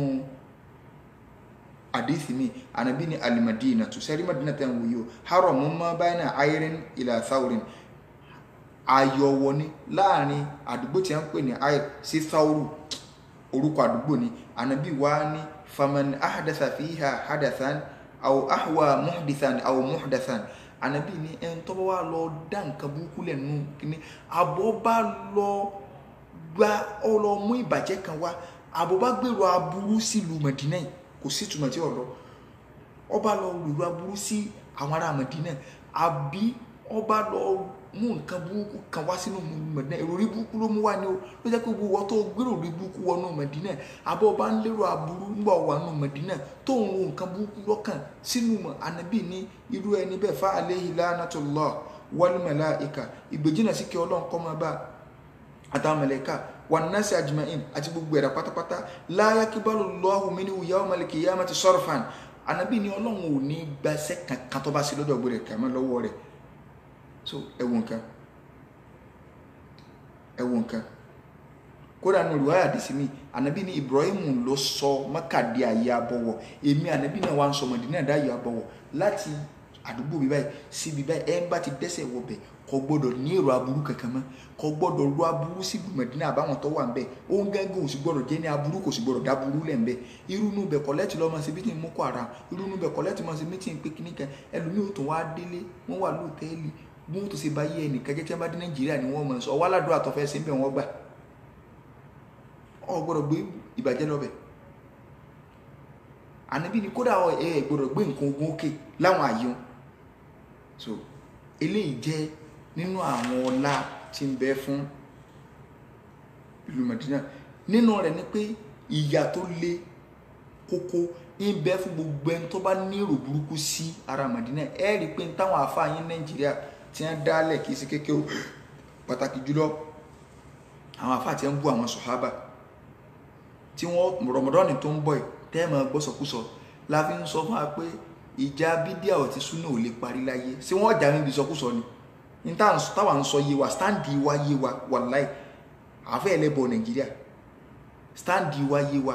àdìsí mi ànábì ní alimadina tó sẹ́rí Madina tẹ́ ń wòye o haramu ma bayna ayrin ila thawrin ayọ̀wọ̀ ni láàrin àdúgbò tí a ń pè ní ayr sí thawru orúkọ àdúgbò ni ànábì wá ní faman ahdatha fiha hadathan aw ahwa muhdithan aw muhdathan ànábì ní ẹn tó bá wà lọ dá nǹkan burúkú lẹ́nu kíní àbọ̀ bá lọ gba ọlọ mú ìbàjẹ́ kan wá àbọ̀ bá gbèrò aburú sílùú Mẹdínà yìí kò sí ìtumọ̀ tí ọ̀rọ̀ ọba lọ gbèrò aburú sí àwọn ará Mẹdínà àbí ọba lọ mú nǹkan burúkú kan wá sínú Mẹdínà ìròrí burúkú ló mú wá ní o ló jẹ́ pé gbogbo tó gbèrò rí burúkú wọnú Mẹdínà àbọ̀ ọba ń lérò aburú nígbà wà nù Mẹdínà tó ń wo nǹkan burúkú lọ́kàn sínú ànábì ní irú ẹni bẹ́ẹ̀ fa alayhi lanatullah wal malaika ìgbèjìnà sí kí ọlọ́run kọ́ máa bá àtàwọn mẹlẹ́ka wan nasi ajma'in àti gbogbo ẹ̀dá pátápátá la yaqibalu Allahu minhu yawmal qiyamati sarfan ànábì ní ọlọ́run ò ní gbàṣẹ́ kankan tó bá sí lọ́dọ̀ gbọ́dọ̀ kàmọ́ lọ́wọ́ rẹ̀ so ẹwọ nǹkan ẹwọ nǹkan kódà nù olùwáyà àdìsí mi ànábì ní Ibrahim ló sọ Mákà di àyè àbọ̀wọ̀ èmi ànábì náà wà ń sọ Mọ̀dínà dá àyè àbọ̀wọ̀ láti àdúgbò mi báyìí síbi báyìí ẹ ń bá ti dẹ́sẹ̀ wọbẹ̀ kò gbọ́dọ̀ ní èrò aburú kankan mọ́ kò gbọ́dọ̀ ro aburú sí Mọ̀dínà àbáwọn tó wà ń bẹ̀ òun gángan ò sì gbọ́dọ̀ jẹ́ ní aburú kò sì gbọ́dọ̀ dáburú lẹ̀ ń bẹ̀ irú inú bẹ̀ kọ́lẹ́tì lọ́mọ sí bí tí ń mú kó ara irú inú bẹ̀ kọ́lẹ́tì mọ́ sí bí tí ń pé kíníkan ẹlòmíì ò tún wá délé wọ́n wà lóòtẹ́ẹ̀lì bí wọ́n tó ṣe bá yé ẹnìkan jẹ́ tí wọ́n bá dé Nàìjíríà ni wọ́n mọ̀ sọ ọwọ́ aládùn àtọ́fẹ́ sí bẹ̀ wọ́n gbà ọ gbọ́dọ̀ gbé ìbàjẹ́ lọ́bẹ̀ ànábì ni kódà ẹ gbọ́dọ̀ gbé nǹkan ogun òkè láwọn àyè so eléyìí jẹ́ nínú àwọn ọlá tí ń bẹ fún ìlú Madina nínú rẹ̀ ni pé ìyà tó le kókó ń bẹ fún gbogbo ẹni tó bá ní èrò burúkú sí ara Madina ẹ rí i pé táwọn àfààyàn Nàìjíríà tí wọ́n dálẹ̀ kì í ṣe kékeré pàtàkì jùlọ àwọn àfàà tí wọ́n ń bú àwọn sọ̀hábà tí wọ́n rọmọdọ́nì tó ń bọ̀ ẹ̀ tẹ́ẹ̀mọ̀ gbọ́sọkúsọ la fi ń sọ fún wa pé ìjà bídíà ọ̀tí súnà ò lè parí láyé sí wọ́n jà níbi ìsọkúsọ ni ní táwa ń sọ yé wa stáǹdì wa yé wa wàláì àfẹ́ ẹlẹ́bọ̀ nàìjíríà stáǹdì wa yé wa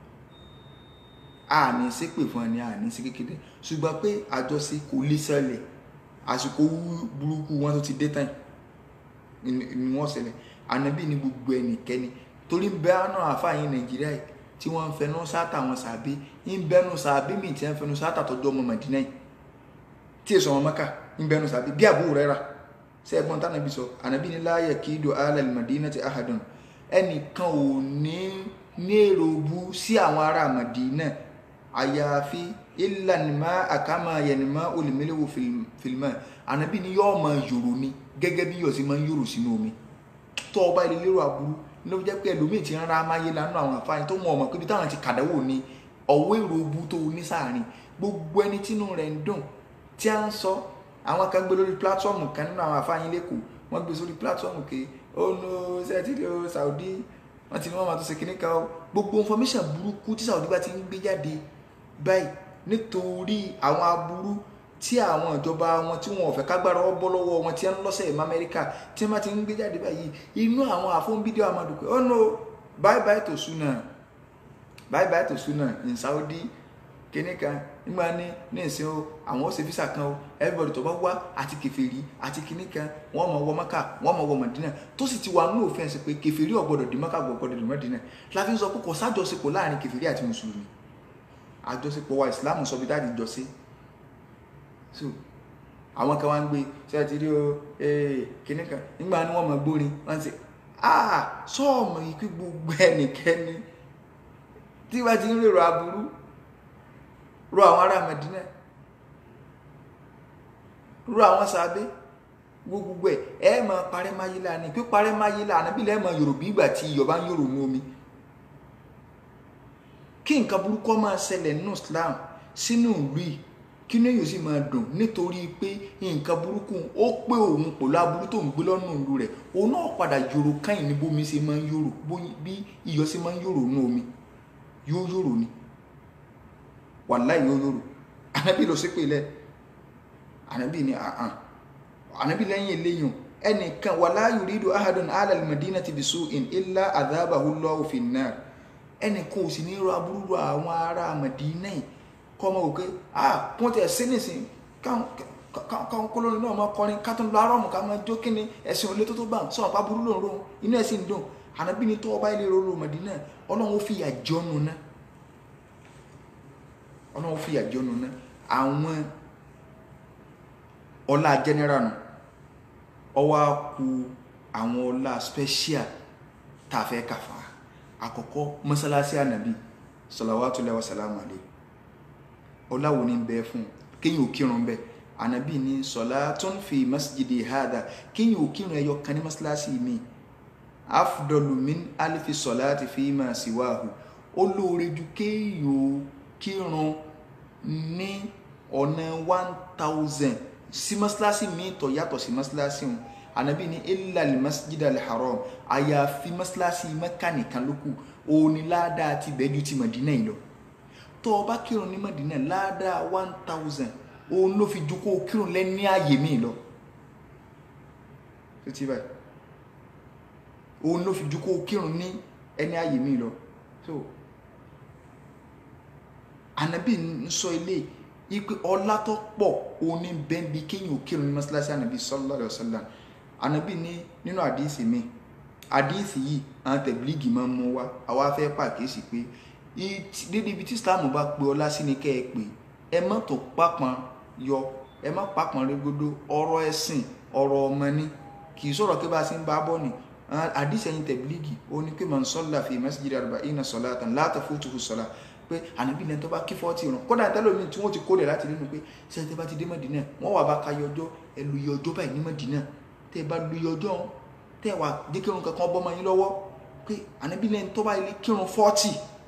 a ní ṣépè fún ẹni a ní sí kékeré ṣùgbọ́n pé àjọṣe kò lè ṣẹlẹ̀ àsìkò burúkú wọn tó ti dé tán ni wọ́n ṣẹlẹ̀ ànábì ní gbogbo ẹnikẹ́ni torí ń bẹ àánú àfààyàn nàìjíríà yìí tí wọ́n ń fẹnu sáátà wọn sàbí ń bẹnu sàbí mi tí wọ́n fẹnu sáátà tọjú ọmọ màdínà yìí tí èso ọmọ mẹ́ka ń bẹnu sàbí bí àbúrò rẹ̀ rà ṣé ẹ̀gbọ́n tánàbí sọ ànábì ní láàyè kí ìdò alẹ́ màdínà ti ahadùn ẹnìkan ò ní ní èrò bu sí àwọn ará màdínà àyàfi ìlànìmá àkàmà yẹnìmá olùmílẹ̀wò fìlímà ànábì ní yóò máa yòrò ni gẹ́gẹ́ bí yọ̀sí máa ń yòrò sínú omi tó ọba ilé lérò aburú ló jẹ́ pé ẹlòmíì ti ń ra amáyé lánàá àwọn àfáàní tó mọ ọmọ pé ibi táwọn ti kàdáwò ni ọ̀wọ́ èrò obu tó ní sáàrin gbogbo ẹni tínú rẹ̀ ń dùn tí a ń sọ àwọn kan gbé lórí pílátífọ́ọ̀mù kan nínú àwọn àfáàní lẹ́kọ̀ọ́ wọ́n gbé sórí pílátífọ́ọ̀mù ke ó no sẹ́tìrì o Saudi wọ́n ti ní wọ́n máa tó ṣe kíní kan o gbogbo information burúkú tí Saudi bá ti ń gbé jáde báyìí nítorí àwọn aburú tí àwọn ìjọba wọn tí wọn ò fẹ́ kágbára ọ bọ́ lọ́wọ́ wọn tí wọ́n ń lọ́sẹ̀ ìmọ̀ amẹ́ríkà tí wọ́n bá ti ń gbé jáde báyìí inú àwọn àfọ̀nbídíò amadukwe oh no bye bye to suna bye bye to suna in Saudi kíní kan nígbà ní ní ìsìn o àwọn ó ṣe físà kan o everybody tó bá wá àti kèfèrí àti kíní kan wọ́n mọ̀ wọ mọ́kà wọ́n mọ̀ wọ mọ̀dínà tó sì ti wà nínú òfin ẹ̀sìn pé kèfèrí ò gbọ́dọ̀ di mọ́kà gbọ́dọ̀ di mọ̀dínà la fi ń sọ pé kò sájọṣepọ̀ láàrin kèfèrí àti mùsùlùmí àjọṣepọ̀ wa ìsìlámù sọ bí dáàdi jọ sí so àwọn kan wá ń gbé ṣe àti rí o kíní kan nígbà ni wọ́n mọ̀ gbórin wọ́n ti ah sọ́ọ̀mù ikú gbogbo ẹnikẹ́ni tí wọ́n ti ń rèrò aburú ro àwọn ará Mẹdínà ro àwọn sàbẹ gbogbo ẹ ẹ máa parẹ́ máyé lánàá pé parẹ́ máyé lánàá bí lẹ́ẹ̀ máa yòrò bí ìgbà tí iyọ̀ bá ń yòrò ní omi kí nǹkan burúkú máa ṣẹlẹ̀ nínú Islam sínú ìlú yìí kí ní èyí sì máa dùn nítorí pé nǹkan burúkú ó pé òun pẹ̀lú aburú tó ń gbé lọ́nà ìlú rẹ̀ òun náà padà yòrò káyìn ní bómi ṣe máa ń yòrò bí iyọ̀ ṣe máa ń yòrò ní omi yóò yòrò ni wàláì yóò yòrò ànábì lọ sí pé lẹ ànábì ní àhàn ànábì lẹ́yìn eléyìn ẹnìkan wàlá yuridu ahadun ala al-madinati bisu'in illa adhabahu Allahu fin nar ẹnìkan ò sì ní rọ aburú rọ àwọn ará Mẹdínà yìí kọ́ ọmọ òkè ah wọ́n ti ẹ̀sìn nìsín káwọn kólórin náà máa kọrin ká tó ń lọ arọ́mù ká máa jó kíni ẹ̀sìn olè tó tó bá sọ̀rọ̀ pa burú lòun rohun inú ẹ̀sìn dùn ànábì ní tó ọba ilé roro Mẹdínà ọlọ́run ó fi ìyà jọ́nu náà ọlọ́run ó fi ìyà jọ́nu náà àwọn ọlá general nù ọwọ́ á ku àwọn ọlá special tá a fẹ́ kàfà àkọ́kọ́ mọ́sálásí ànàbì salawatullahi wa salamu alayhi ọláwo ní bẹ fún kéyìn ò kírun bẹ ànàbì ní salatun fi masjidi hada kéyìn ò kírun ẹyọ kan ní mọ́sálásí mi afdalu min alifi salati fi ma siwahu ó lóore ju kéyìn ò kírun ní ọ̀nà one thousand sí mọ́sálásí mi tó yàtọ̀ sí mọ́sálásí wọn anabi ni illa almasjid alharam àyàfi mọ́sálásí mẹ́kà nìkan ló kù òní ládàá ti bẹ́ẹ̀ ju ti mọ̀dínà yìí lọ tó o bá kírun ní mọ̀dínà ládàá one thousand òun ló fi ju kó o kírun lẹ́ni ààyè mi lọ tó ti báyìí òun ló fi ju kó o kírun ní ẹni ààyè mi lọ so anabi ń sọ ilé ipe ọlá tó pọ̀ òní bẹ́ẹ̀ bí kéèyàn ò kírun ní mọ́sálásí anabi sallallahu alaihi wasallam anabi ní nínú àdíìsì mi àdíìsì yìí àwọn tẹ̀blígì máa ń mú wá àwa fẹ́ pàkíyèsí pé dédé ibi tí islam bá pe ọlá sí ni kẹ́ ẹ pé ẹ má tó pápọn yọ ẹ má pápọn régbódó ọ̀rọ̀ ẹ̀sìn ọ̀rọ̀ ọmọ ni kì í sọ̀rọ̀ pé bá a ṣe ń bá bọ̀ ni àdíìsì ẹ̀yin tẹ̀blígì ó ní pé man salla fi masjidi arba'ina salatan la tafutuhu salat pé ànábì lẹ́ni tó bá kí fọ́ọ̀tì ràn kódà tẹ́lómi tí wọ́n ti kó lẹ̀ láti nínú pé sẹ́ńtẹ́ bá ti dé Mẹ́dínà wọ́n wà bá ka yọjọ́ ẹ lu yọjọ́ báyìí ní Mẹ́dínà tẹ́ ẹ bá lu yọjọ́ tẹ́ ẹ wà dé kírun kankan bọ́ máa yín lọ́wọ́ pé ànábì lẹ́ni tó bá ilé kírun fọ́ọ̀tì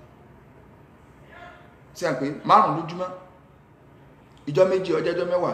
sí à ń pé márùn lójúmọ́ ìjọ méjì ọjọ́ ọjọ́ mẹ́wàá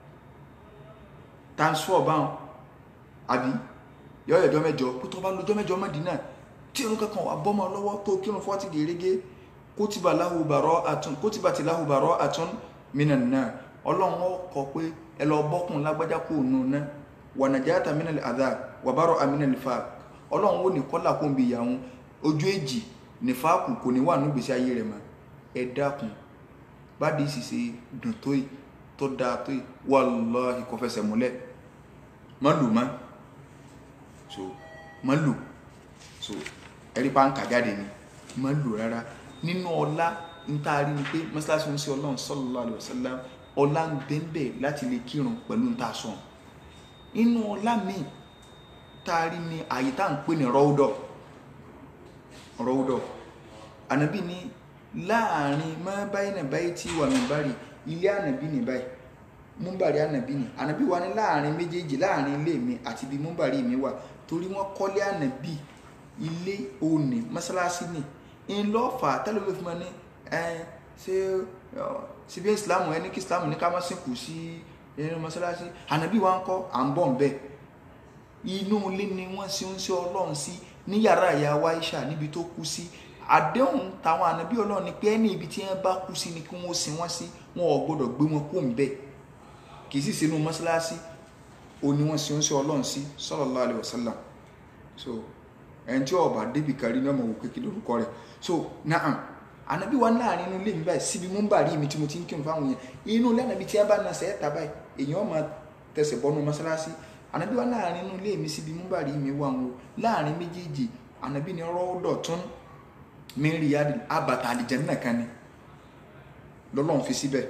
times four báwọn àbí yọ̀ọ́ ìjọ mẹ́jọ pé tó bá lọ́jọ́ mẹ́jọ Mẹ́dínà tí irun kankan wà bọ́ máa lọ́wọ́ tó kírun fọ́ọ̀tì gèrègé kótìbà láhù bàrọ́ àtún kótìbà tí láhù bàrọ́ àtún mìíràn náà ọlọ́run ó kọ pé ẹ lọ bọ́kùn lágbájá kó nù náà wànàjáàtà mìíràn àdá wàbárọ̀ àmìíràn nìfà ọlọ́run ó ní kọ́là kó ń bi ìyàwó ojú èjì nìfàkù kò ní wà ní gbèsè ayé rẹ̀ mọ́ ẹ dákun bádìí sì ṣe dùn tó yìí tó dáa tó yìí wàláhì kò fẹsẹ̀ múlẹ̀ má lù má so má lò so ẹ̀rí bá ń kà jáde ni má lò rárá nínú ọlá ń tá a rí ni pé mọ́sálásí ń ṣe ọlọ́run sallallahu alaihi wasallam ọlá ń bẹ́ẹ̀ láti lè kírun pẹ̀lú ń tà sọ̀n inú ọlá míì tá a rí ni àyè tá à ń pè ní rọ́ọ̀dọ̀ rọ́ọ̀dọ̀ ànábì ní láàrin má báyìí náà báyìí tí wà mí bárì ilé ànábì ní báyìí múmbàrí ànábì ní ànábì wà ní láàrin méjèèjì láàrin ilé mi àti ibi múmbàrí mi wà torí wọ́n kọ́lé ànábì ilé òní mọ́sálásí ni ńlọ́fà tẹ́lẹ̀ ló fi mọ́ ní ẹ ṣé síbi ìsìlámù ẹni kí ìsìlámù ní ká má sìnkú sí ẹni mọ́sálásí ànábì wa ń kọ́ à ń bọ̀ ń bẹ̀ inú ilé ni wọ́n ṣe ń ṣe ọlọ́run sí ní yàrá ìyá wa Aisha níbi tó kú sí àdéhùn táwọn ànábì ọlọ́run ni pé ẹni ibi tí wọ́n bá kú sí ni kí wọ́n sin wọ́n sí wọn ò gbọ́dọ̀ gbé wọn kó ń bẹ̀ kì í sì sínú mọ́sálásí ó ní wọ́n ṣe ń ṣe ọlọ́run sí sallallahu alaihi wasallam so ẹni tí ọba débi kárí ní ọmọ wò kékeré lórúkọ rẹ̀ so naam ànábì wa láàrin inú ilé mi báyìí síbi mú ń bàrí mi tí mo ti ń kírun fáwọn yẹn inú ilé ànábì tí a bá na sẹ́ẹ̀ta báyìí èèyàn máa tẹsẹ̀ bọ́nu mọ́sálásí ànábì wa láàrin inú ilé mi síbi mú bàrí mi wà wọn láàrin méjèèjì ànábì ni rọ́ọ̀dọ̀ tún mi rí adì abàtà àlìjẹ́nnà kan ni lọ́lọ́run fi síbẹ̀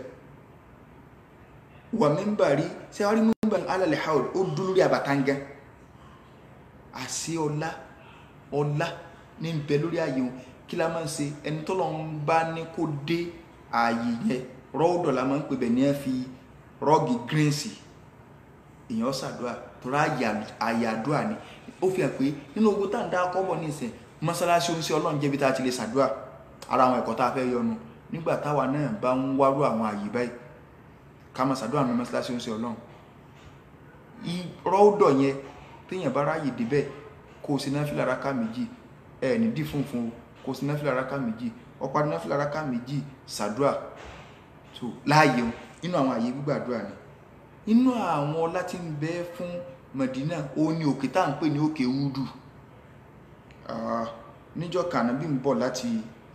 wà mí ń bàrí ṣé wàá rí mú bàrí alẹ́ haul ó dúró lórí àbàtà ń gẹ́ àṣẹ ọlá ọlá ní bẹ lórí ààyè wọn kí la máa ń ṣe ẹni tó lọ́n bá ní kó dé ààyè yẹn rọ́ọ̀dọ̀ la máa ń pè bẹ̀ ní ẹ fi rọ́ọ̀gì gírínsì èèyàn ṣàdúrà tọ́ra ààyè àdúrà ni ó fi hàn pé nínú ogun tá à ń dá kọ́bọ̀ ní ìsìn mọ́sálásí oníṣẹ́ ọlọ́run jẹ́bi tá a ti lè ṣàdúrà ara àwọn ẹ̀kọ́ tá a fẹ́ yọnu nígbà táwa náà bá ń wárú àwọn ààyè báyìí ká máa ṣàdúrà ní mọ́sálásí oníṣẹ́ ọlọ́run rọ́ọ̀dọ̀ yẹn téèyàn bá ráàyè débẹ̀ kó o sì náà fìlà ráká méjì ẹ ní dí funfun o kó o sì náà fìlà ráká méjì ọ̀pá náà fìlà ráká méjì ṣàdúrà tó láàyè o nínú àwọn àyè gbígbàdúrà ni nínú àwọn ọlá tí ń bẹ fún Mẹdínà ó ní òkè tá à ń pè ní òkè Údù níjọ́ kànábì ń bọ̀ láti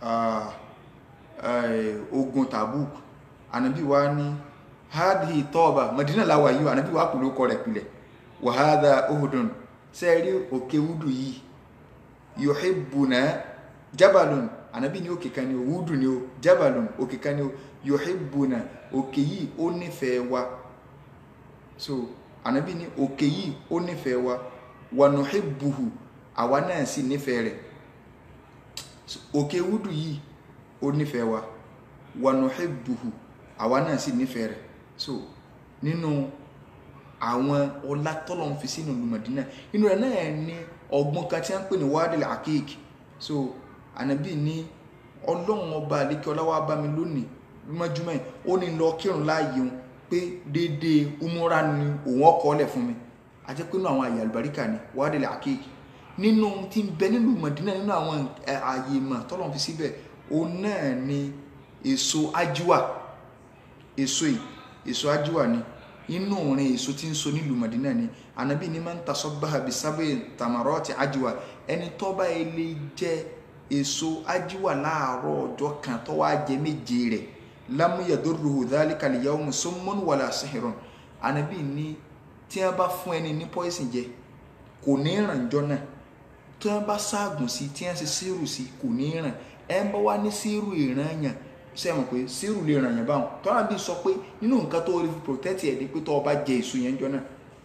ogun Tabuk ànábì wa ní hádìí tọ́ọ̀bà Mẹdínà làwà yìí ànábì wa kò ló kọ rẹ̀ pilẹ̀ wàhádà ohudun sẹ́ẹ̀rí òkè wúdù yìí yòhìbùnà jabalun ànábì ní òkè kan ní o wúdù ní o jabalun òkè kan ní o yòhìbùnà òkè yìí ó nífẹ̀ẹ́ wa so ànábì ní òkè yìí ó nífẹ̀ẹ́ wa wànúhìbùhù àwa náà sì nífẹ̀ẹ́ rẹ̀ òkè wúdù yìí ó nífẹ̀ẹ́ wa wànúhìbùhù àwa náà sì nífẹ̀ẹ́ rẹ̀ so nínú àwọn ọlá tọ́lọ̀ ń fi sínú ìlú Mádínà inú rẹ̀ náà ní ọgbọ́n kan tí wọ́n ń pè ní wádìí àkéèk so ànábì ní ọlọ́run ọba àlékè ọláwá bá mi lónìí lómọjúmọ́ yìí ó ní lọ kírun láàyè òun pé déédéé umura ni òun ọkọ̀ ọ̀lẹ̀ fún mi àti pé nínú àwọn àyè àlùbáríkà ni wádìí àkéèk nínú tí ń bẹ nínú Mádínà nínú àwọn àyè ìmọ̀ tọ́lọ̀ ń fi síbẹ̀ òun náà ni èso ájúwà èso yìí èso ájúwà ni inú orin èso tí ń so nílùú Madina ni anabi ni máa ń tasọ́bà bisábẹ́ tamarọ́ọ̀tì ajiwa ẹni tó bá ilé jẹ èso ajiwa láàárọ̀ ọjọ́ kan tó wá jẹ méje rẹ̀ lámúyàdúró dhalika al-yawm summun wala sihrun anabi ni tí wọ́n bá fún ẹni ní poison jẹ kò ní ràn jọ náà tí wọ́n bá ságùn sí tí wọ́n ṣe sírù sí kò ní ràn ẹ ń bá wá ní sírù ìran yàn sẹ́wọ̀n pé sírù lè ràn yàn báwọn tọ́lá bí sọ pé nínú nǹkan tó rí protect ẹ̀ ni pé tó o bá jẹ èso yẹn jọ náà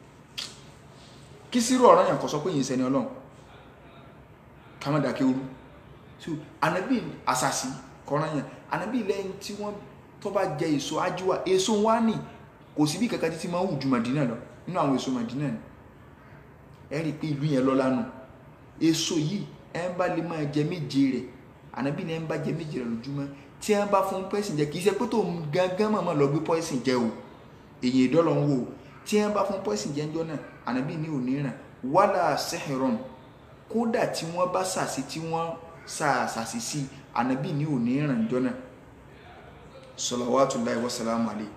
kí sírù ọ̀ràn yàn kọ́ sọ pé yìí sẹ́ni ọlọ́run ká má dàkẹ́ orú so ànábì àṣàṣì kọ́ran yàn ànábì lẹ́yìn tí wọ́n tó bá jẹ èso ájúwà èso wá nì kò sí bí kankan títí máa ń wù ju Màdínà lọ nínú àwọn èso Màdínà ni ẹ rí i pé ìlú yẹn lọ́lá nù èso yìí ẹ ń bá lè máa jẹ méje rẹ̀ ànábì ni ẹ ń bá jẹ méje rẹ̀ lójúmọ́ tí wọ́n bá fún pọ́ìsìn jẹ kì í ṣe pé tó gángan mọ̀mọ́ lọ gbé pọ́ìsìn jẹ o èyí ìdọ́lọ̀ ń wò ó tí wọ́n bá fún pọ́ìsìn jẹ ńjọ́ náà ànábì ní òní ràn wàhálà sẹ́hìrán kódà tí wọ́n bá sàṣì tí wọ́n sàṣàṣì sí ànábì ní òní ràn ńjọ́ náà salawatullahi wa salamu alayhi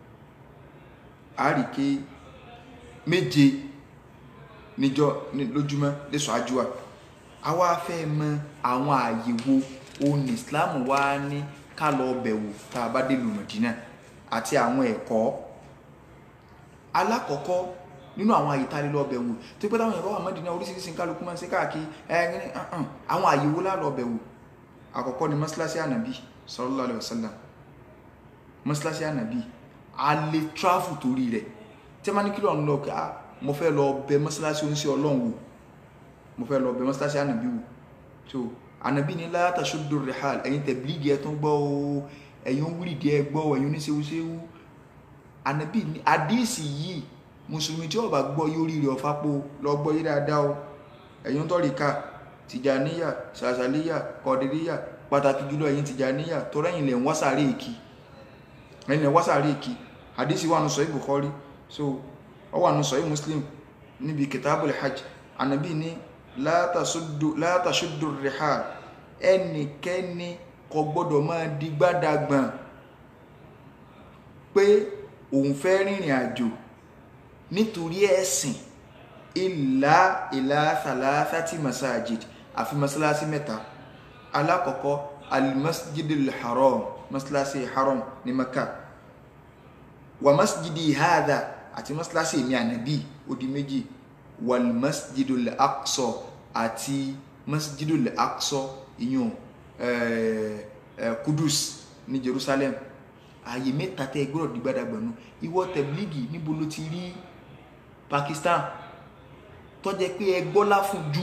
àríkè méje níjọ́ lójúmọ́ lẹ́sọ̀ àjùwà àwa fẹ́ mọ àwọn ààyè wo òun islam wá ní ká lọ bẹ̀wò tá a bá dé lu Mẹ̀dínà àti àwọn ẹ̀kọ́ alákọ̀ọ́kọ́ nínú àwọn àyè tá a lè lọ bẹ̀ wò tó pé táwọn èèyàn bá wà Mádínà oríṣiríṣi kálukú máa ń ṣe káàkiri ẹ̀ẹ́n àwọn àyè wo lá lọ bẹ̀ wò àkọ́kọ́ ni mọ́sálásí ànàbí sallallahu alaihi wasallam mọ́sálásí ànàbí a lè tráfù torí rẹ̀ tí a máa ní kí lọ́n lọ ká mo fẹ́ lọ bẹ̀ mọ́sálásí oníṣẹ́ ọlọ́run wò mo fẹ́ lọ bẹ̀ mọ́sálásí ànàbí wò so ànàbí ni la tashuddu rihal ẹ̀yin tẹ̀blígì ẹ̀ tó ń gbọ́ o ẹ̀yin wúrìdì ẹ̀ gbọ́ ẹ̀yin oníṣẹ́wúṣẹ́wú ànàbí ni àdíìsì yìí mùsùlùmí tí ó bá gbọ́ yóò rí rẹ̀ ọ̀fà po lọ gbọ́ yí dáadáa o ẹ̀yin tó rí ká tìjàníyà ṣàṣàlíyà kọ̀dìríyà pàtàkì jùlọ ẹ̀yin tìjàníyà tó rẹ́yìn lẹ̀ ń wásàrí èkì ẹ̀yin lẹ̀ ń wásàrí èkì àdíìsì wà nù sọ Bukhari so ọ wà nù sọ Muslim níbi kitabul hajj ànàbí ni la tasuddu la tashuddu rihal ẹnikẹ́ni kò gbọ́dọ̀ máa di gbádàgbọ̀n pé òun fẹ́ rìnrìn àjò nítorí ẹ̀sìn ìlà ìlà thalathati masajid àfi masalasi mẹ́ta alákọ̀ọ́kọ́ almasjidil haram masalasi haram ní maka wa masjidi hadha àti masalasi èmi ànàbí ó di méjì wal masjidul aqsa àti masjidul aqsa ìyún kudus ní jerusalem ààyè mẹ́ta tẹ́ gbọ́dọ̀ di gbádàgbọ̀nù ìwọ tẹ̀blígì níbo ló ti rí pakistan tó jẹ́ pé ẹ gbọ́lá fún ju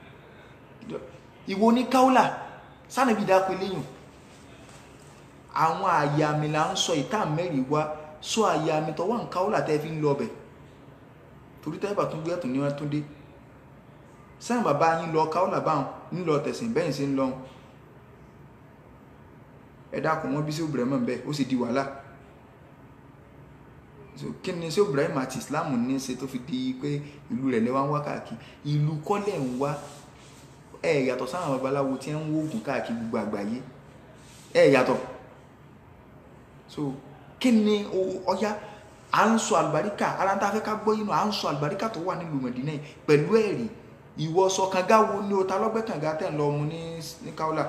ìwọ ní kaula sánàbí dápẹ́ léyìn àwọn ààyè àmì là ń sọ ìta mẹ́rin wá sọ ààyè àmì tó wà ń kaula tẹ́ fi ń lọ bẹ̀ torí tẹ́ bá tún gbé ẹ̀tún ní wọ́n tún dé sẹ́yìn bàbá yín lọ kaula báwọn ńlọ tẹ̀sìn bẹ́yìn sí ń lọ́hùn ẹ dákun wọn bí sí Ibrahim bẹ́ẹ̀ ó sì di wàhálà so kí ni sí Ibrahim àti Islam ní ṣe tó fi di pé ìlú rẹ̀ lẹ́wà ń wá káàkiri ìlú kọ́lẹ̀ ń wá ẹ yàtọ̀ sáwọn babaláwo tí ń wóògùn káàkiri gbogbo àgbáyé ẹ yàtọ̀ so kí ni ọya à ń sọ àlùbáríkà ara ń tá a fẹ́ ká gbọ́ yìí nù à ń sọ àlùbáríkà tó wà nílùú Mẹ̀dínà yìí pẹ̀lú ẹ̀rí ìwọ sọ kànga wo ni o ta lọ́gbẹ́ kànga tẹ̀ ń lọ mu ní ní Kaula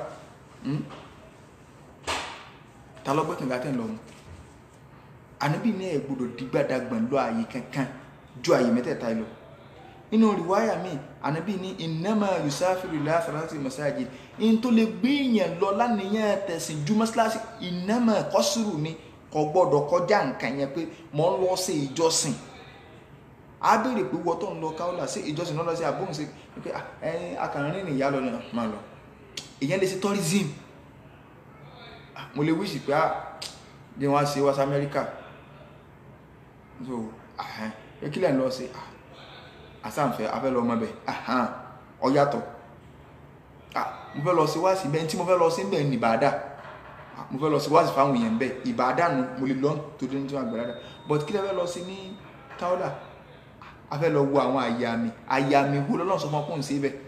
ta lọ́gbẹ́ kànga tẹ̀ ń lọ mu ànábì ní ẹ̀ gbọ́dọ̀ dìgbàdàgbọ̀n lọ àyè kankan ju àyè mẹ́tẹ̀ẹ̀ta lọ nínú rìwáyà mi ànábì ní innama yusafiru ila thalathati masajid in tó lè gbé èèyàn lọ lánìyàn tẹ̀sìn ju mọ́sálásí innama kọ́sùrù ni kò gbọ́dọ̀ kọjá nǹkan yẹn pé mò ń lọ sí ìjọsìn a béèrè pé wọ́n tó ń lọ Kaula sí ìjọsìn náà lọ sí àbóhùn sí pé ẹyin akàrin ní ìyá lọ ní máa lọ ìyẹn lè ṣe tourism mo lè wíṣì pé bí wọ́n á ṣe wá sí Amẹ́ríkà so ẹ kílẹ̀ ń lọ sí àsáǹfẹ́ afẹ́ lọ ọmọ bẹ̀ ọ yàtọ̀ mo fẹ́ lọ sí wá sí bẹ́ẹ̀ tí mo fẹ́ lọ sí bẹ́ẹ̀ ní Ìbàdàn mo fẹ́ lọ sí wá sí fáwọn èèyàn bẹ́ẹ̀ Ìbàdàn mo lè lọ tó dé ní tí wọ́n gbẹ̀rẹ̀ but kílẹ̀ fẹ́ lọ sí ní Kaula a fẹ́ lọ wo àwọn àyà mi àyà mi wo lọ́lọ́run sọ fún ọkùnrin sí ibẹ̀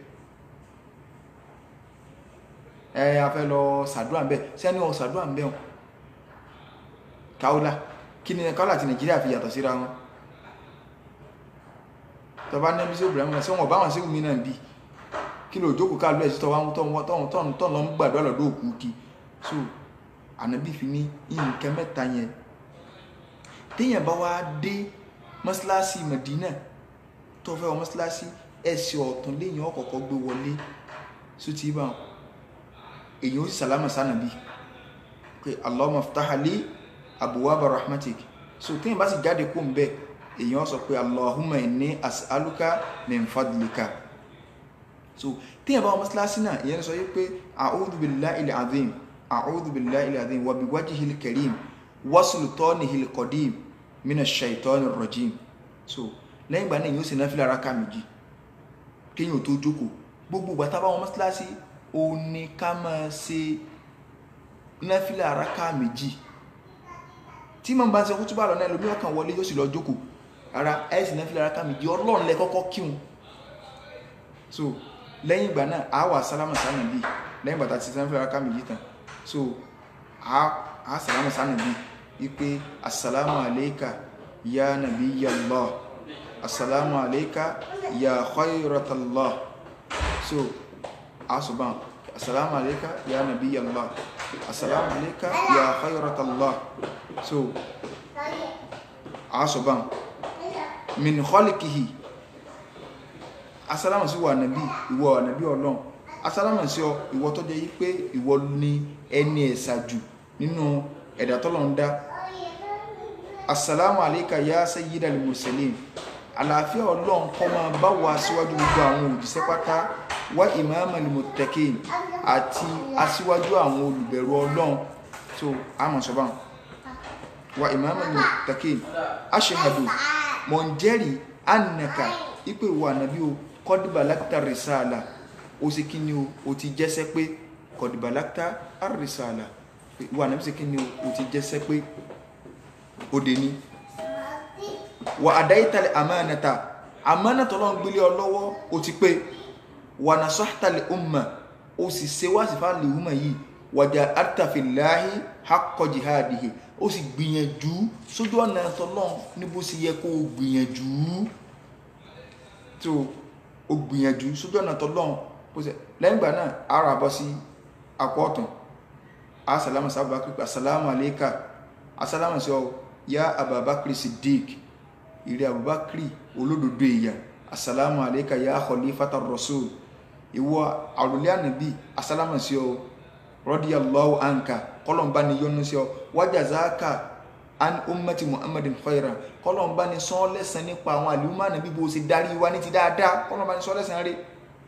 ẹ a fẹ́ lọ sàdúrà bẹ́ẹ̀ sẹ́ni ọ sàdúrà bẹ́ẹ̀ o Kaula kí ni Kaula àti Nàìjíríà fi yàtọ̀ síra wọn tọba nẹ́bí sí Ibrahim náà sí wọn bá wọn sí omi náà bí kí ló jókòó káàlú ẹ̀ sí tọwọ́ tọ́wọ́ tọ́wọ́ tọ́wọ́ tọ́wọ́ lọ ń gbàdúrà lọ́dọ̀ òkú kí so ànábì fi ní nǹkan mẹ́ta yẹn téèyàn bá wá dé mọ́ṣáláṣí Mẹ̀dínà tó fẹ́ wọ mọ́ṣáláṣí ẹsẹ̀ ọ̀tún léyìn ọ̀kọ̀ọ̀kọ̀ gbé wọlé só ti bá èyí ó sì sàlámà sánàbí pé Allahumma ftah li abwaaba rahmatik so téèyàn bá sì jáde kó ń bẹ èyàn sọ pé Allahumma inni as'aluka min fadlika so téèyàn bá wọ mọ́ṣáláṣí náà èyàn sọ pé a'udhu billahil azim a'udhu billahil azim wa biwajhihil karim wa sultanihil qadim minash shaitanir rajim so lẹ́yìn ìgbà náà yóò ṣe náfìlà rákà méjì kéèyàn tó jókòó gbogbo ìgbà tábà wọn mọ́sálásí ó ní ká máa ṣe náfìlà rákà méjì tí màá bá ń ṣe kó túbà lọ́nà ẹlòmí ọkàn wọlé yóò sì lọ jókòó ara ẹ̀ sì náfìlà rákà méjì ọlọ́run lẹ kọ́kọ́ kíhun so lẹ́yìn ìgbà náà a wà sálámà sánà bíi lẹ́yìn ìgbà tá a ti ṣe náfìlà rákà méjì tán so a sálámà sánà bíi wípé assalamu alayka ya nabiyallah assalamu alayka ya khayratallah so asuban assalamu alayka ya nabiyallah assalamu alayka ya khayratallah so asuban min khaliqihi asálámà sí wà nàbí ìwọ ànàbí ọlọ́run asálámà sí ọ ìwọ tó jẹ́ yí pé ìwọ ni ẹni ẹ̀sà jù nínú ẹ̀dá tọ́lọ̀ ń dá assalamu alayka ya sayyidal mursalin àlàáfíà ọlọ́run kó máa bá wa síwájú gbogbo àwọn òjíṣẹ́ pátá wá imamal muttaqin àti aṣíwájú àwọn olùbẹ̀rù ọlọ́run tó àmọ̀ sọ́bà wa imamal muttaqin ashhadu mọ̀ ń jẹ́rìí annaka ipe wa nàbí o kọ́dìbàlákítà rìsáàlà ó sì kí ni o o ti jẹ́sẹ́ pé kọ́dìbàlákítà rìsáàlà wa nàbí sì kí ni o o ti jẹ́sẹ́ pé ó dé ní wà àdáyítàlẹ̀ àmánàtà àmánàtà ọlọ́run gbélé ọ lọ́wọ́ ó ti pé wà nà sọ́tàlẹ̀ umma ó sì ṣe wá sí fáàlì umma yìí wàjà àtàfìláhì hakọ jihadihi ó sì gbìyànjú sójú ọ̀nà tọ́lọ́run ní bó sì yẹ kó o gbìyànjú tó o gbìyànjú sójú ọ̀nà tọ́lọ́run bó sì lẹ́yìn ìgbà náà ara bọ́ sí apọ̀ ọ̀tún asàlámù sábà pípa asàlámù àlékà asàlámù sí ọ ya ababakri siddiq ìrẹ abubakri olódodo èèyàn asàlámù àlékà ya khalifata rasul ìwọ àrùlé ànàbí asàlámù sí ọ radiyallahu anka kọlọmbá ni yọ́nú sí ọ wajazaka an ummati muhammadin khairan kọlọmbá ni sọ lẹ́san nípa àwọn àlùmọ́ ànàbí bó ṣe darí wa ní ti dáadáa kọlọmbá ni sọ lẹ́san rí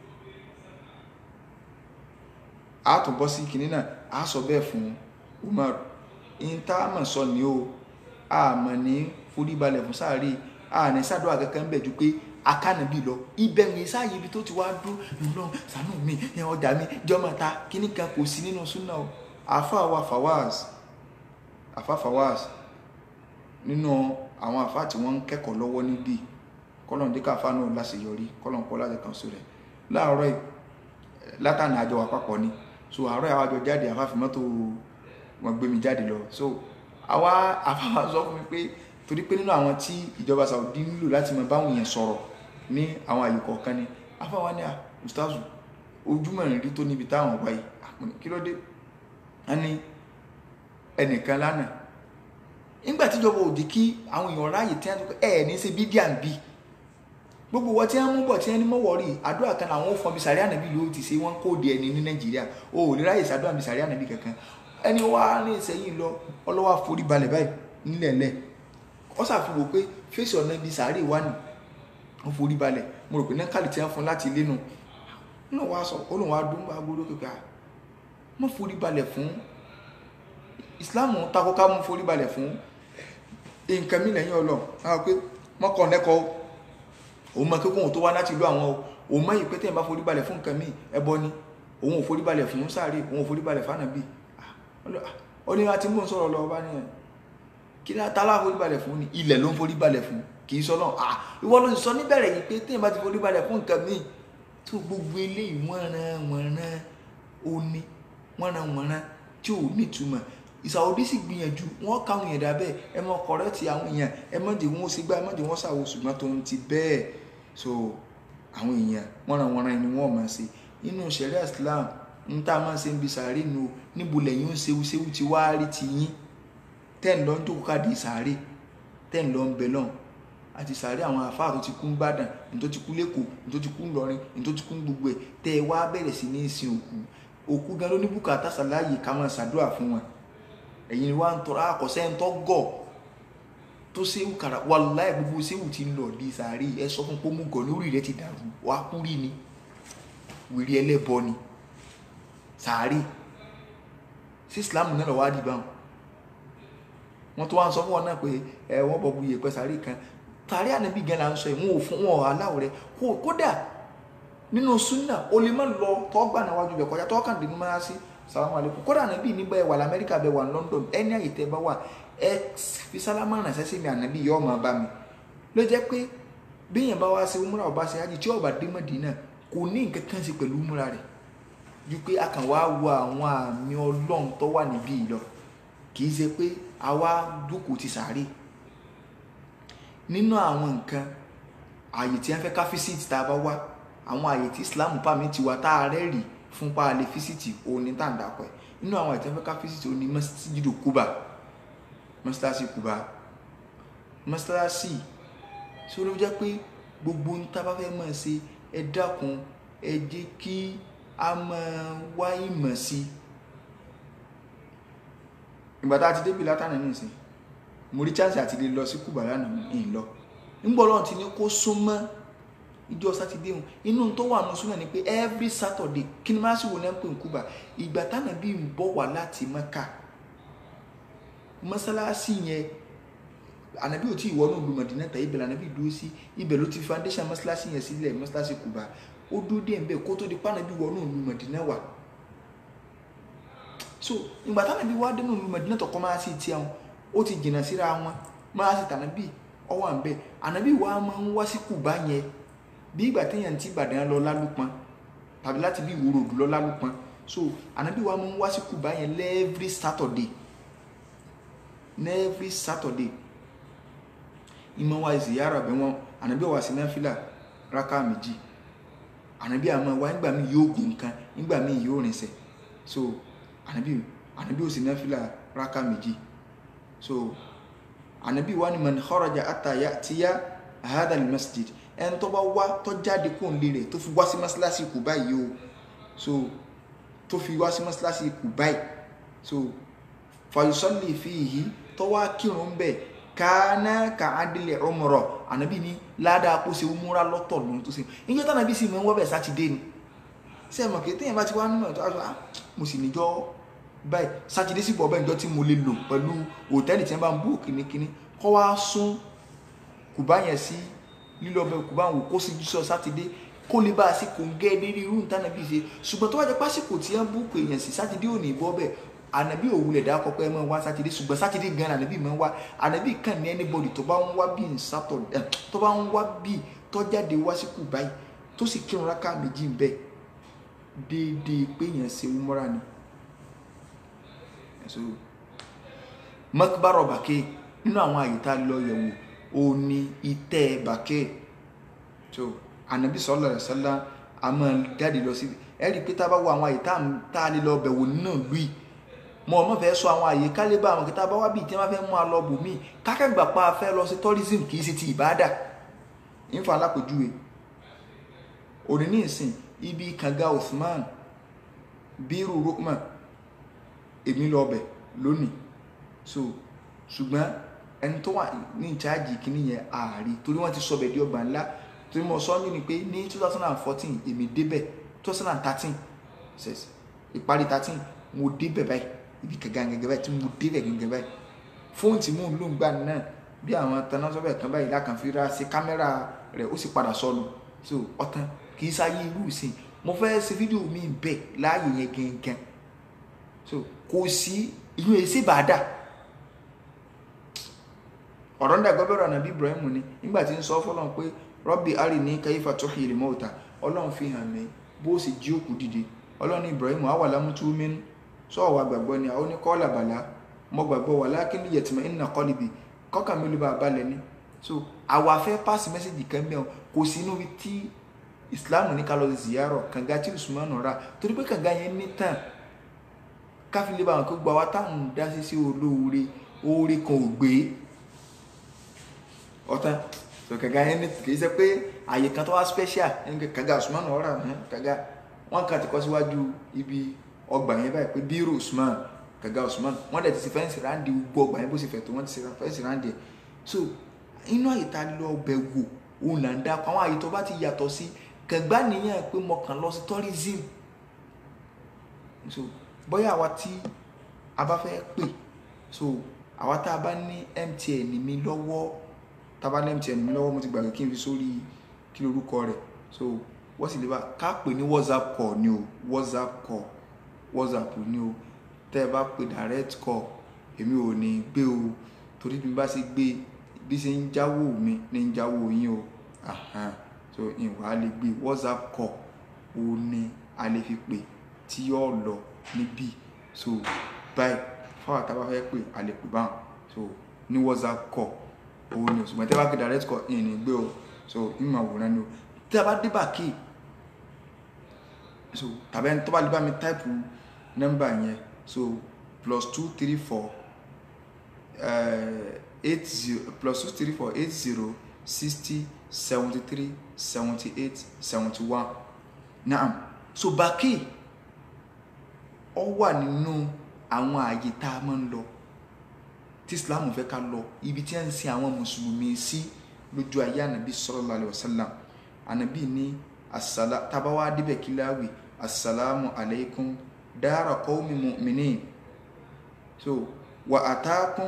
a tún bọ́ sí kìnínà a sọ bẹ́ẹ̀ fún umar in tá a mọ̀ sọ ni o a mọ̀ ní foríbalẹ̀ fún sáré a ní sádùá kankan bẹ̀ ju pé akánàbí lọ ibẹ̀ ń sáàyè ibi tó ti wá dún ìlú sànú mi ọjà mi jọmọ ta kíní kan kò sí nínú súnà o àfa wa fawaz àfa fawaz nínú àwọn àfa tí wọ́n ń kẹ́kọ̀ọ́ lọ́wọ́ níbí kọ́lọ̀n díkà àfa náà láṣeyọrí kọ́lọ̀n kọ́ láti kàn sí rẹ̀ láàárọ̀ yìí látàní àjọ àpapọ̀ ni so àárọ̀ àwọn àjọ jáde àfa fi mọ́tò wọn gbé mi jáde lọ so àwa àfa sọ fún mi pé torí pé nínú àwọn tí ìjọba Saudi nílò láti máa báwọn èèyàn sọ̀rọ̀ ní àwọn àyè kọ̀ọ̀kan ni afáwa ní à ustazu ojúmọ̀ rí tó níbi táwọn wáyé kí ló dé a ní ẹnìkan lánàá nígbà tíjọba òdì kí àwọn èèyàn ráàyè tí wọ́n ẹ̀ ní ṣe bídíà ń bí gbogbo wọn tí wọ́n mú bọ̀ tí wọ́n ní mọ́wọ́ rí àdúrà kan àwọn ò fọn bí sàrí ànàbí ló ti ṣe wọ́n kóòdì ẹni ní Nàìjíríà o ò lè ráàyè sàdúrà bí sàrí ànàbí kankan ẹni wàá ní ìsẹ́yìn lọ ọlọ́wà forí balẹ̀ báyìí nílẹ̀ lẹ́ẹ̀ ó ṣàfihàn pé fèsì ọ̀nà ibi sàárè wà ní wọ́n forí balẹ̀ mo rò pé náà kálí tí wọ́n fún láti ilé nù náà wá sọ ó lóun wá dún bá gbódó kékeré à mọ́ forí balẹ̀ fún ìsìláàmù takò ká mú forí balẹ̀ fún nǹkan mi lẹ́yìn ọlọ́ àwọn pé mọ́kàn lẹ́kọ̀ọ́ òun mọ kíkún òun tó wá láti ìlú àwọn o òun mọ ìpé tẹ́yìn bá forí balẹ̀ fún nǹkan mi ẹbọ ni òun ò forí balẹ̀ fún sàárè òun ò forí balẹ̀ fánàbí ó ní láti mú un sọ̀rọ̀ lọ bá nìyẹn kí ní atálá forí balẹ̀ fún ni ilẹ̀ ló ń forí balẹ̀ fún kì í sọ náà ah ìwọ ló sọ níbẹ̀rẹ̀ yìí pé téèyàn bá ti forí balẹ̀ fún nǹkan míì tó gbogbo eléyìí wọ́nran wọ́nran oní wọ́nran wọ́nran tí ò nítumọ̀ ìsàwọ́dí sì gbìyànjú wọ́n káwọn èèyàn dábẹ́ ẹ mọ kọ̀rẹ́tì àwọn èèyàn ẹ mọ̀ dé wọn ó sì gbá ẹ mọ̀ dé wọn ṣàwò ṣùgbọ́n tó ń ti bẹ́ẹ̀ so àwọn èèyàn wọ́nran wọ́nran ni wọ́n máa ṣe nínú ṣẹ̀ríà Islam ń tá a máa ṣe ń bi sàárè nu níbo lẹ́yìn ń ṣewu ṣewu ti wá rí ti yín tẹ́ẹ̀ lọ ń jókòó káàdì ìsàárè tẹ́ẹ̀ lọ ń bẹ lọ́n àti ìsàárè àwọn àfáà tó ti kú ń Ìbàdàn ní tó ti kú lẹ́kọ̀ọ́ ní tó ti kú ńlọrin ní tó ti kú gbogbo ẹ̀ tẹ́ ẹ wá bẹ̀rẹ̀ sí ní ìsìn òkú òkú gan ló ní bùkátà sàláyè ká máa ṣàdúrà fún wọn ẹ̀yin ni wá ń tọrọ àkọsẹ́ ń tọ́ gọ̀ tó séwù kàrà wàláì gbogbo séwù ti ń lọ di ìsàárè ẹ sọ fún pómú gọ̀ lórí rẹ ti dàrú wá kú rí ni wèrè ẹlẹ́bọ ni sàárè sí Islam náà lọ wá dìbà wọn wọ́n tó wá ń sọ fún wọn náà pé ẹ wọ́n bọ̀ bu yèpẹ̀ sàárè kan sàárè ànábì gan la ń sọ yìí wọn ò fún wọn aláwọ̀ rẹ kódà nínú súnà o lè má lọ tọ́gbà náà wájú bẹ̀ kọjá tọ́kàn dínú máa sí sàlámù alaykum kódà ànábì níbẹ̀ ẹ wà lamẹ́ríkà bẹ̀ wà London ẹni àyè tẹ́ bá wà ẹ fi sálámà ránṣẹ́ sí mi ànábì yọ ọmọ bá mi ló jẹ́ pé bíyẹn bá wá sí umra ọba ṣe hajj tí ọba dé Mádínà kò ní nǹkan kan ṣe pẹ̀lú umra rẹ̀ ju pé a kàn wá wo àwọn àmì ọlọ́run tó wà níbí yìí lọ kì í ṣe pé àwa dúkù ti sàárè nínú àwọn nǹkan àyè tí wọ́n fẹ́ ká físítì tá a bá wá àwọn àyè tí Islam pàmì ti wá tá a rẹ́ rì fún pa àlè físítì òní tá à ń dàpọ̀ ẹ̀ nínú àwọn àyè tí wọ́n fẹ́ ká físítì òní mọ́sídìdò Kúbà mọ́sálásí Kúbà mọ́sálásí ṣé ó ló jẹ́ pé gbogbo ń tá bá fẹ́ mọ̀ ṣe ẹ dákun ẹ jẹ́ kí a máa wá ìmọ̀ sí i ìgbà tá a ti débi látàná nìsín mo rí chance àti lè lọ sí Kùbà lánàá ìyìn lọ nígbà Ọlọ́run ti ní kó súnmọ́ ìjọ sátidé hùn inú tó wà nù súnmọ́ ni pé every Saturday kí ni máa sì wò náà ń pè ní Kùbà ìgbà tánà bí ń bọ̀ wá láti Mẹ́kà mọ́sálásí yẹn ànábì ò tí ì wọnú ìlú Mọ̀dínà tẹ̀ ibẹ̀ lànàbì dúró sí ibẹ̀ ló ti foundation mọ́sálásí yẹn sílẹ̀ mọ́sálásí Kùbà ó dúró dé ẹ̀ ń bẹ̀ kó tó di pànàbì wọnú ìlú Mọ̀dínà wà so ìgbà táwọn ibi wá dénú ìlú Mẹdínà tọkọ máa sì tiẹ̀ wọn ó ti jìnnà síra wọn máa sì tànàbí ọwọ́ à ń bẹ̀ ànàbí wa máa ń wá sí Kùbá yẹn bí ìgbà téèyàn ti Ìbàdàn lọ lálùpọn tàbí láti bí ìwòrò òdù lọ lálùpọn so ànàbí wa máa ń wá sí Kùbá yẹn every Saturday every Saturday ìmọ̀ wa ziyara bẹ̀ wọn ànàbí wa sí náfìlà rákà méjì ànàbí àmọ́ wa nígbà míì yóò gùn nǹkan nígbà míì yóò rìnsẹ̀ so anabi anabi osi nafila raka méjì so anabi wa ni man kharaja ata ya'tiya hadha almasjid ẹni tó bá wá tó jáde kó ń lé rẹ̀ tó fi wá sí mọ́sálásí Kùbá yìí o so tó fi wá sí mọ́sálásí Kùbá yìí so fayusalli fihi tó wá kírun bẹ́ẹ̀ kana ka adilẹ̀ umra anabi ni ládàá kó ṣe umura lọ́tọ̀ lóhun tó ṣe ìjọ tí anabi sì mọ́ wọ́n bẹ̀ sátidé ni ṣe mọ̀ kí téèyàn bá ti wá nímọ̀ tó aṣọ mo sì níjọ́ báyìí sátidé sì bọ̀ bẹ́ẹ̀ níjọ́ tí mo lè lò pẹ̀lú hòtẹ́ẹ̀lì tí wọ́n bá ń bú kìnnìkìnnì kọ́ wá sún Kùbá yẹn sí lílọ bẹ Kùbá wò kó sí jísọ sátidé kó lè bá a sí kò ń gẹ́ lérí irú nǹkan nàbí ṣe ṣùgbọ́n tó wá jẹ́ pásìkò tí wọ́n bú kò èèyàn sí sátidé ò ní bọ́ bẹ́ẹ̀ ànàbí òwúlẹ̀ dá kọ́kọ́ ẹ máa wá sátidé ṣùgbọ́n sátidé gan ànàbí máa ń wá ànàbí kàn ní anybody tó bá ń wá bí nsátọ̀ tó bá ń wá bí tó jáde wá sí Kùbá yìí tó sì kírun rákà méjì ń bẹ́ẹ̀ déédéé pé yẹn ṣe umra ni so makbaro bàkẹ́ nínú àwọn àyè tá a lọ yẹ̀wò ó ní ìtẹ́ bàkẹ́ so anabi sallallahu alaihi wasallam a máa jáde lọ sí ẹ rí i pé tá a bá wo àwọn àyè tá a lè lọ bẹ̀wò nínú ìlú yìí mo ọmọ fẹ́ sọ àwọn àyè kálíbà àwọn kí tá a bá wá bíi tí wọ́n fẹ́ mú a lọ bò míì kákẹ́gbà pa afẹ́ lọ sí tourism kì í ṣe ti ìbáàdà ìfà alápèjúwe òní ní ìsìn ibi kànga Uthman bírù Rukman èmi lọ bẹ̀ lónìí so ṣùgbọ́n ẹni tó wà ní ìcháàjì kìíní yẹn ààrí torí wọ́n ti sọ bẹ̀ di ọgbà ńlá torí mo sọ ní pé ní two thousand and fourteen èmi débẹ̀ two thousand and thirteen ìparí thirteen mo débẹ̀ báyìí ibi kànga gẹ́gẹ́ báyìí tí mo débẹ̀ gẹ́gẹ́ báyìí fóònù tí mò ń lò ń gbà náà bí àwọn tanásọ́bẹ̀ kan báyìí lákànfíra sí kámẹ́rà rẹ̀ ó sì padà sọnù so ọ̀tán kì í sáyé irú ìsìn mo fẹ́ ṣe fídíò mi bẹ̀ láàyè yẹn gangan so kò sí inú èsì bàdà ọ̀rọ̀ ń dàgbọ́ bẹ̀rẹ̀ ànábì Ibrahim ni nígbà tí ń sọ fọlọ́n pé rọ́bì ari ní kayfa tuhyil mauta ọlọ́run fi hàn mí bó sì jí òkú dìde ọlọ́run Ibrahim àwà lámútú mínú sọ̀rọ̀ wa gbàgbọ́ ni àwọn oníkọ́ọ̀là bàlá mo gbàgbọ́ walakin yatma'inna qalbi kọ́kà mi ló bá balẹ̀ ni so àwa fẹ́ pass message kan bẹ́ẹ̀ kò sí inú tí islam ní ká lọ ziyarọ kànga tí usman ra torí pé kànga yẹn ní tàn káfílẹ̀ bá wọn kó gba wa táwọn dá sí sí olóore oore kan ò gbé ọ̀tán so kànga yẹn ní kì í ṣe pé àyè kan tó wá special ẹni kànga usman ra kànga wọn kàn ti kọ́ síwájú ibi ọgbà yẹn báyìí pé bírò usman kànga usman wọn dẹ̀ ti ṣe fẹ́ǹsì ráńdì gbogbo ọgbà yẹn bó ṣe fẹ̀ tó wọ́n ti ṣe fẹ́ǹsì ráńdì ẹ̀ so inú àyè tá a lọ bẹ̀ wò òun là ń dákọ̀ àwọn àyè tó bá ti yàtọ̀ sí kẹgbà nìyẹn pé mo kàn lọ sí tourism so bóyá àwa tí a bá fẹ́ pè so àwa tá a bá ní MTN mi lọ́wọ́ tá a bá ní MTN mi lọ́wọ́ mo ti gbàgbé kí n fi sórí kí lorúkọ rẹ̀ so wọ́n sì lè bá ká pè ní WhatsApp call ni o WhatsApp call WhatsApp ni o tẹ́ ẹ bá pè direct call èmi ò ní gbé o torí bí n bá ṣe gbé bí ṣe ń jáwó mi ní ń jáwó yín o. Ahan so ìwà lè gbé whatsapp call ó ní a lè fi pè tí yóò lọ níbí so báyìí fáwọn àtàwọn fẹ́ pè a lè pè báwọn so ní whatsapp call ó ní o ṣùgbọ́n tí a bá gbé direct call ìyẹn ní gbé o so ìmọ̀ àwòrán ni o tí a bá dé bàkì so tàbí ẹni tó bá lè bá mi táìpù nọ́mbà yẹn so plus two three four eight zero plus two three four eight zero sixty seventy three seventy eight seventy one naam so baki ọ wà nínú àwọn ààyè tá a máa ń lọ tí islam fẹ́ ká lọ ibi tí a ń sin àwọn mùsùlùmí sí lójú ayé ànàbí sallallahu alaihi wasallam ànàbí ní asala tabawa dibẹ̀ kíláwì assalamu alaikum dára qawmi mu'minin so wa atakum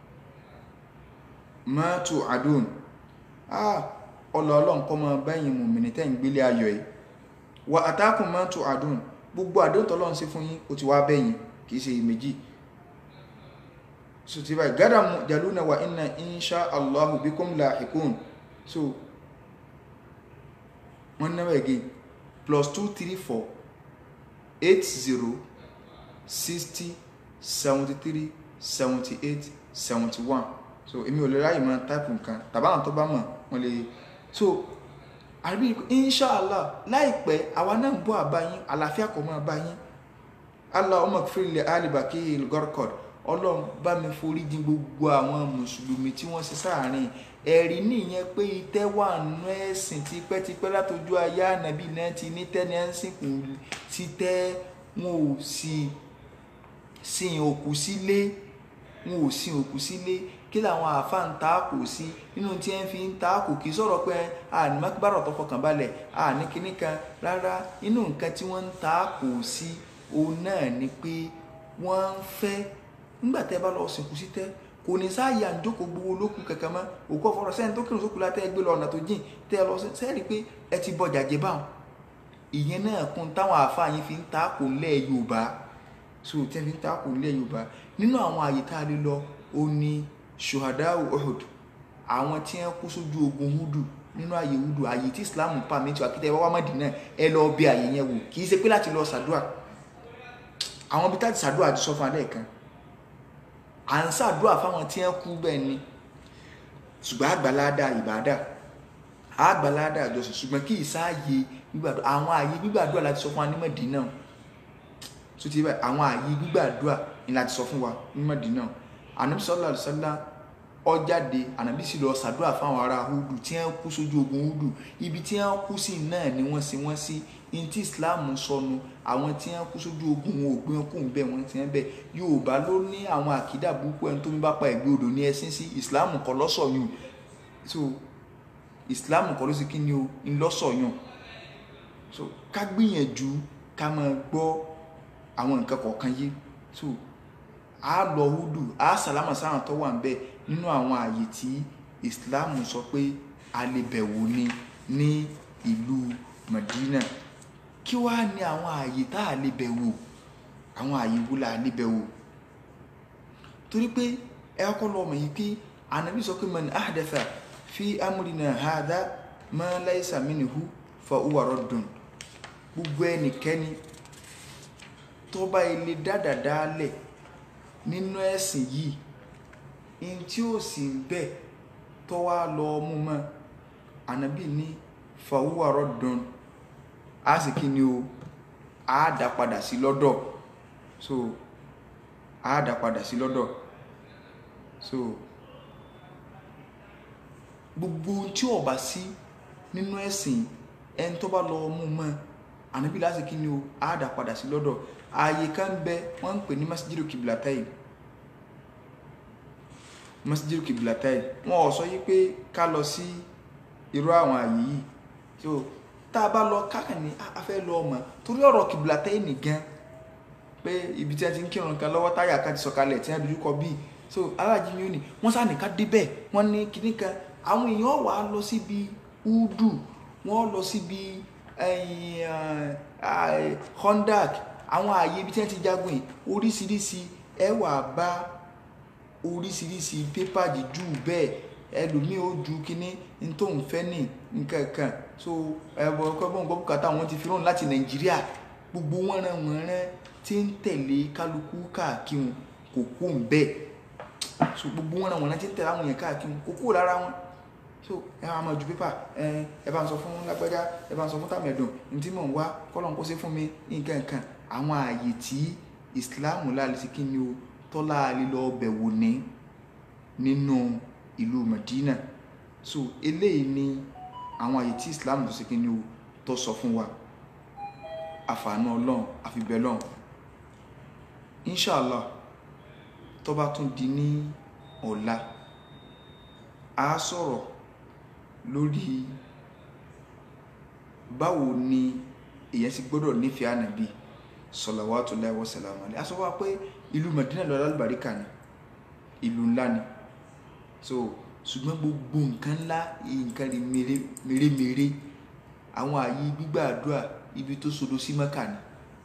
ma tu'adun ah ọlọ́ọ̀lọ́ nǹkan mọ bẹ́yìn mùmìnì tẹ́ ń gbélé ayọ̀ yìí wa atakum ma tu'adun gbogbo àdéhùn tọ́lọ́ ń ṣe fún yín ó ti wá bẹ́yìn kìí ṣe méjì so ti báyìí gádà mú jaluna wa inna insha allahu bikum lahiqun so wọ́n náwó again plus two three four eight zero sixty seventy three seventy eight seventy one so èmi ò lè ráyè máa táìpù nǹkan tàbá àwọn tó bá mọ̀ wọ́n lè so àríbí inshallah láìpẹ́ àwa náà ń bọ́ àbáyín àlàáfíà kò máa báyín allahumma ighfir li ali bakil gorkod ọlọ́run bá mi forí jìn gbogbo àwọn mùsùlùmí tí wọ́n ṣe sáàárín ẹ̀rí nìyẹn pé ìtẹ́ wà nù ẹ̀sìn tipẹ́tipẹ́ látọjú ayé ànábì náà ti ní tẹ́ni ẹ̀ ń sìnkú sí tẹ́ wọn ò sì sin òkú sílé wọn ò sin òkú sílé kí làwọn àáfàá ń ta kò sí nínú tí ẹ ń fi ń ta kò kì í sọ̀rọ̀ pé àní mákìbárọ̀ tó fọkàn balẹ̀ àní kinní kan rárá inú nǹkan tí wọ́n ń ta kò sí òun náà ni pé wọ́n ń fẹ́ nígbà tẹ́ bá lọ sìnkú sí tẹ́ kò ní sáàyè àǹjókòó gbowó lókun kankan mọ́ òkú ọ̀fọ̀rọ̀ sẹ́ni tó kírun sókùn látẹ́ gbé lọ ọ̀nà tó jìn tẹ́ lọ sẹ́ẹ̀rí pé ẹ ti bọ̀ jàjẹ́ báwọn ìyẹn náà kún táwọn àáfàá yín fi ń ta kò lẹ́ Yorùbá so tẹ́ fi ń ta kò lẹ́ Yorùbá nínú àwọn àyè tá a lè lọ ó ní shuhadau Uhud àwọn tí wọ́n kú sójú ogun hudu nínú àyè hudu àyè tí Islam pàmìtì àkìtẹ́ wá Mádínà ẹ lọ bí àyè yẹn wò kì í ṣe pé láti lọ sàdúà àwọn bí táti sàdúà ti sọ fún alẹ́ kan à ń sàdúà fáwọn tí wọ́n kú bẹ́ẹ̀ ni ṣùgbọ́n àgbàládà ìbàdà àgbàládà àjọsìn ṣùgbọ́n kì í sáàyè gbígbàdúrà àwọn àyè gbígbàdúrà láti sọ fún wa ní Mádínà tó ti báyìí àwọn àyè gbígbàdúrà ni láti sọ fún wa ní Mádínà ànábì sallallahu alaihi wasallam ọjáde ànábì sì lọ sàdúrà fáwọn ará hudu tí wọ́n kú sójú ogun hudu ibi tí wọ́n kú sí náà ni wọ́n sì wọ́n sí ní tí islam sọnù àwọn tí wọ́n kú sójú ogun wọn ò gbé wọn kú ń bẹ wọn ti ń bẹ yorùbá ló ní àwọn àkídà burúkú ẹni tó ń bá pa ẹgbẹ́ odò ní ẹsìn sí islam kọ́ lọ́sọ̀yún so islam kọ́ ló sì kí ni o ń lọ́sọ̀yún so ká gbìyànjú ká máa gbọ́ àwọn nǹkan kọ̀ọ̀kan yé so a lọ hudu a sàlámà sáwọn tó wà ń bẹ nínú àwọn ààyè tí islam sọ pé a lè bẹ̀wò ni ní ìlú madina kí wàá ní àwọn ààyè tá a lè bẹ̀wò àwọn ààyè wo la lè bẹ̀wò torí pé ẹ kọ́ lọ mọ̀ yìí pé anabi sọ pé man ahdatha fi amrina hadha ma laysa minhu fa huwa raddun gbogbo ẹnikẹ́ni tó bá ilé dáadáa lẹ̀ nínú ẹ̀sìn yìí in tí ó sì ń bẹ̀ tó wá lọ mú mọ́ ànábì ní fàwúwàrọ̀ dùn á sì kí ni o á dá padà sí lọ́dọ̀ so á dá padà sí lọ́dọ̀ so gbogbo tí ó bá sí nínú ẹ̀sìn ẹni tó bá lọ mú mọ́ ànábì láti kí ni o á dá padà sí lọ́dọ̀ ààyè kan bẹ wọ́n ń pè ní masjidu kiblatai masjidu kiblatai wọn ò sọ yí pé ká lọ sí irú àwọn ààyè yìí so tá a bá lọ káàkiri ní a fẹ́ lọ ọmọ torí ọ̀rọ̀ kiblatai nìgan pé ibi tí wọ́n ti ń kírun kan lọ́wọ́ táyà kan ti sọ̀kalẹ̀ tí wọ́n dojú kọ bíi so aláàjì ni ó ní wọ́n sá nìkan débẹ̀ wọ́n ní kíní kan àwọn èèyàn wà á lọ síbi udu wọ́n lọ síbi hondak àwọn ààyè ibi tí wọ́n ti jagun yìí oríṣiríṣi ẹ wà bá oríṣiríṣi pépà jíjù bẹ́ẹ̀ ẹlòmíì ó ju kínní ní tó ń fẹ́ ní nǹkan kan so ẹ̀bọ̀ ọkọ̀bọ̀n gbọ́ bùkátà wọn ti fi rán láti nàìjíríà gbogbo wọn rán wọn rán tí ń tẹ̀lé kálukú káàkiri kò kó ń bẹ́ẹ̀ so gbogbo wọn rán wọn rán tí ń tẹ̀lé àwọn yẹn káàkiri kò kó lára wọn so ẹ máa ju pépà ẹ ẹ bá ń sọ fún lágbájá ẹ bá ń sọ fún tàmẹ̀dùn ní tí mò ń wá kọ́lọ́n kó ṣe fún mi nǹkan kan àwọn ààyè tí ìsìláàmù láàlẹ́ sí kí ni o tọ́lá lílọ bẹ̀wò ní nínú ìlú Madina so eléyìí ni àwọn àyè tí Islam tó ṣe kí ni o tó sọ fún wa àfààní ọlọ́run àfibẹ̀ lọ́run inshallah tó bá tún di ní ọ̀la a sọ̀rọ̀ lórí báwo ni èyàn sì gbọ́dọ̀ nífẹ̀ẹ́ ànàbí salawatullahi wa salamu alayhi a sọ wá pé ìlú Madina lọ lálùbáríkà ni ìlú ńlá ni so ṣùgbọ́n gbogbo nǹkan ńlá nǹkan rí mèremère àwọn ààyè gbígbà àdúrà ibi tó sodo sí Mẹ́kà ni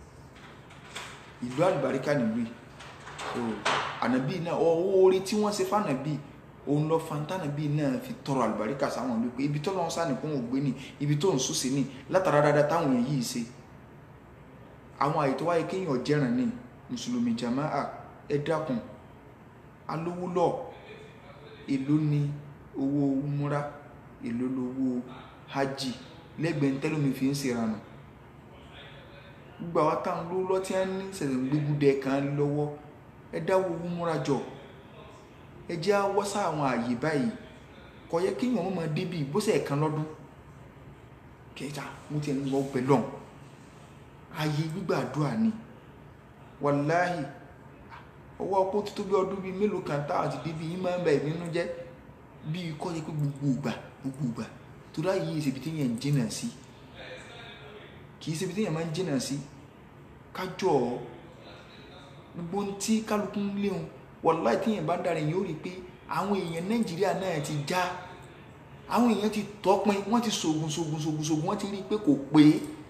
ìlú àlùbáríkà nílùú yìí so ànàbí náà ọwọ́ orí tí wọ́n ṣe fànàbí òun lọ fantanabi náà fi tọrọ àlùbáríkà sáwọn ìlú pé ibi tó lọ́wọ́ sáà nìkún ògbé ni ibi tó ń sùn sí ni látara dáadáa táwọn èèyàn yìí ṣe àwọn àyè tó wáyé kéèyàn jẹ́ràn ní mùsùlùmí jamaa ẹ dákun alówó lọ èló ni owó múra èló lówó hajj lẹ́gbẹ̀ẹ́ ntẹ́lómi fi ń ṣèrànà gbogbo àwọn táwọn lówó lọ tí wọ́n ní sẹ̀sẹ̀ gbégúdẹ kan lọ́wọ́ ẹ dáwọ́ owó múra jọ ẹ jẹ́ àwọ́ sáwọn àyè báyìí kò yẹ kí wọ́n máa débi bóṣẹ̀ ẹ̀kan lọ́dún kẹta mo ti ń lọ pẹ̀lọ́n ààyè gbígbàdúrà ni wàláhì ọwọ́ ọpọ́ tó tó bí ọdún bíi mélòó kan táwọn ti débi yín máa ń bẹ̀ nínú jẹ́ bí kọ́ yẹ pé gbogbo ìgbà gbogbo ìgbà tó dá yìí ìṣèbí tí yẹn ń jìnà sí kì í ṣèbí tí yẹn máa ń jìnà sí kájọ gbogbo tí kálukú ń léwu wàláhì tí yẹn bá ń darí yóò rí i pé àwọn èèyàn nàìjíríà náà ti já àwọn èèyàn ti tọpin wọ́n ti ṣògùn ṣògùn ṣògùn ṣògùn wọ́n ti rí i pé kò pé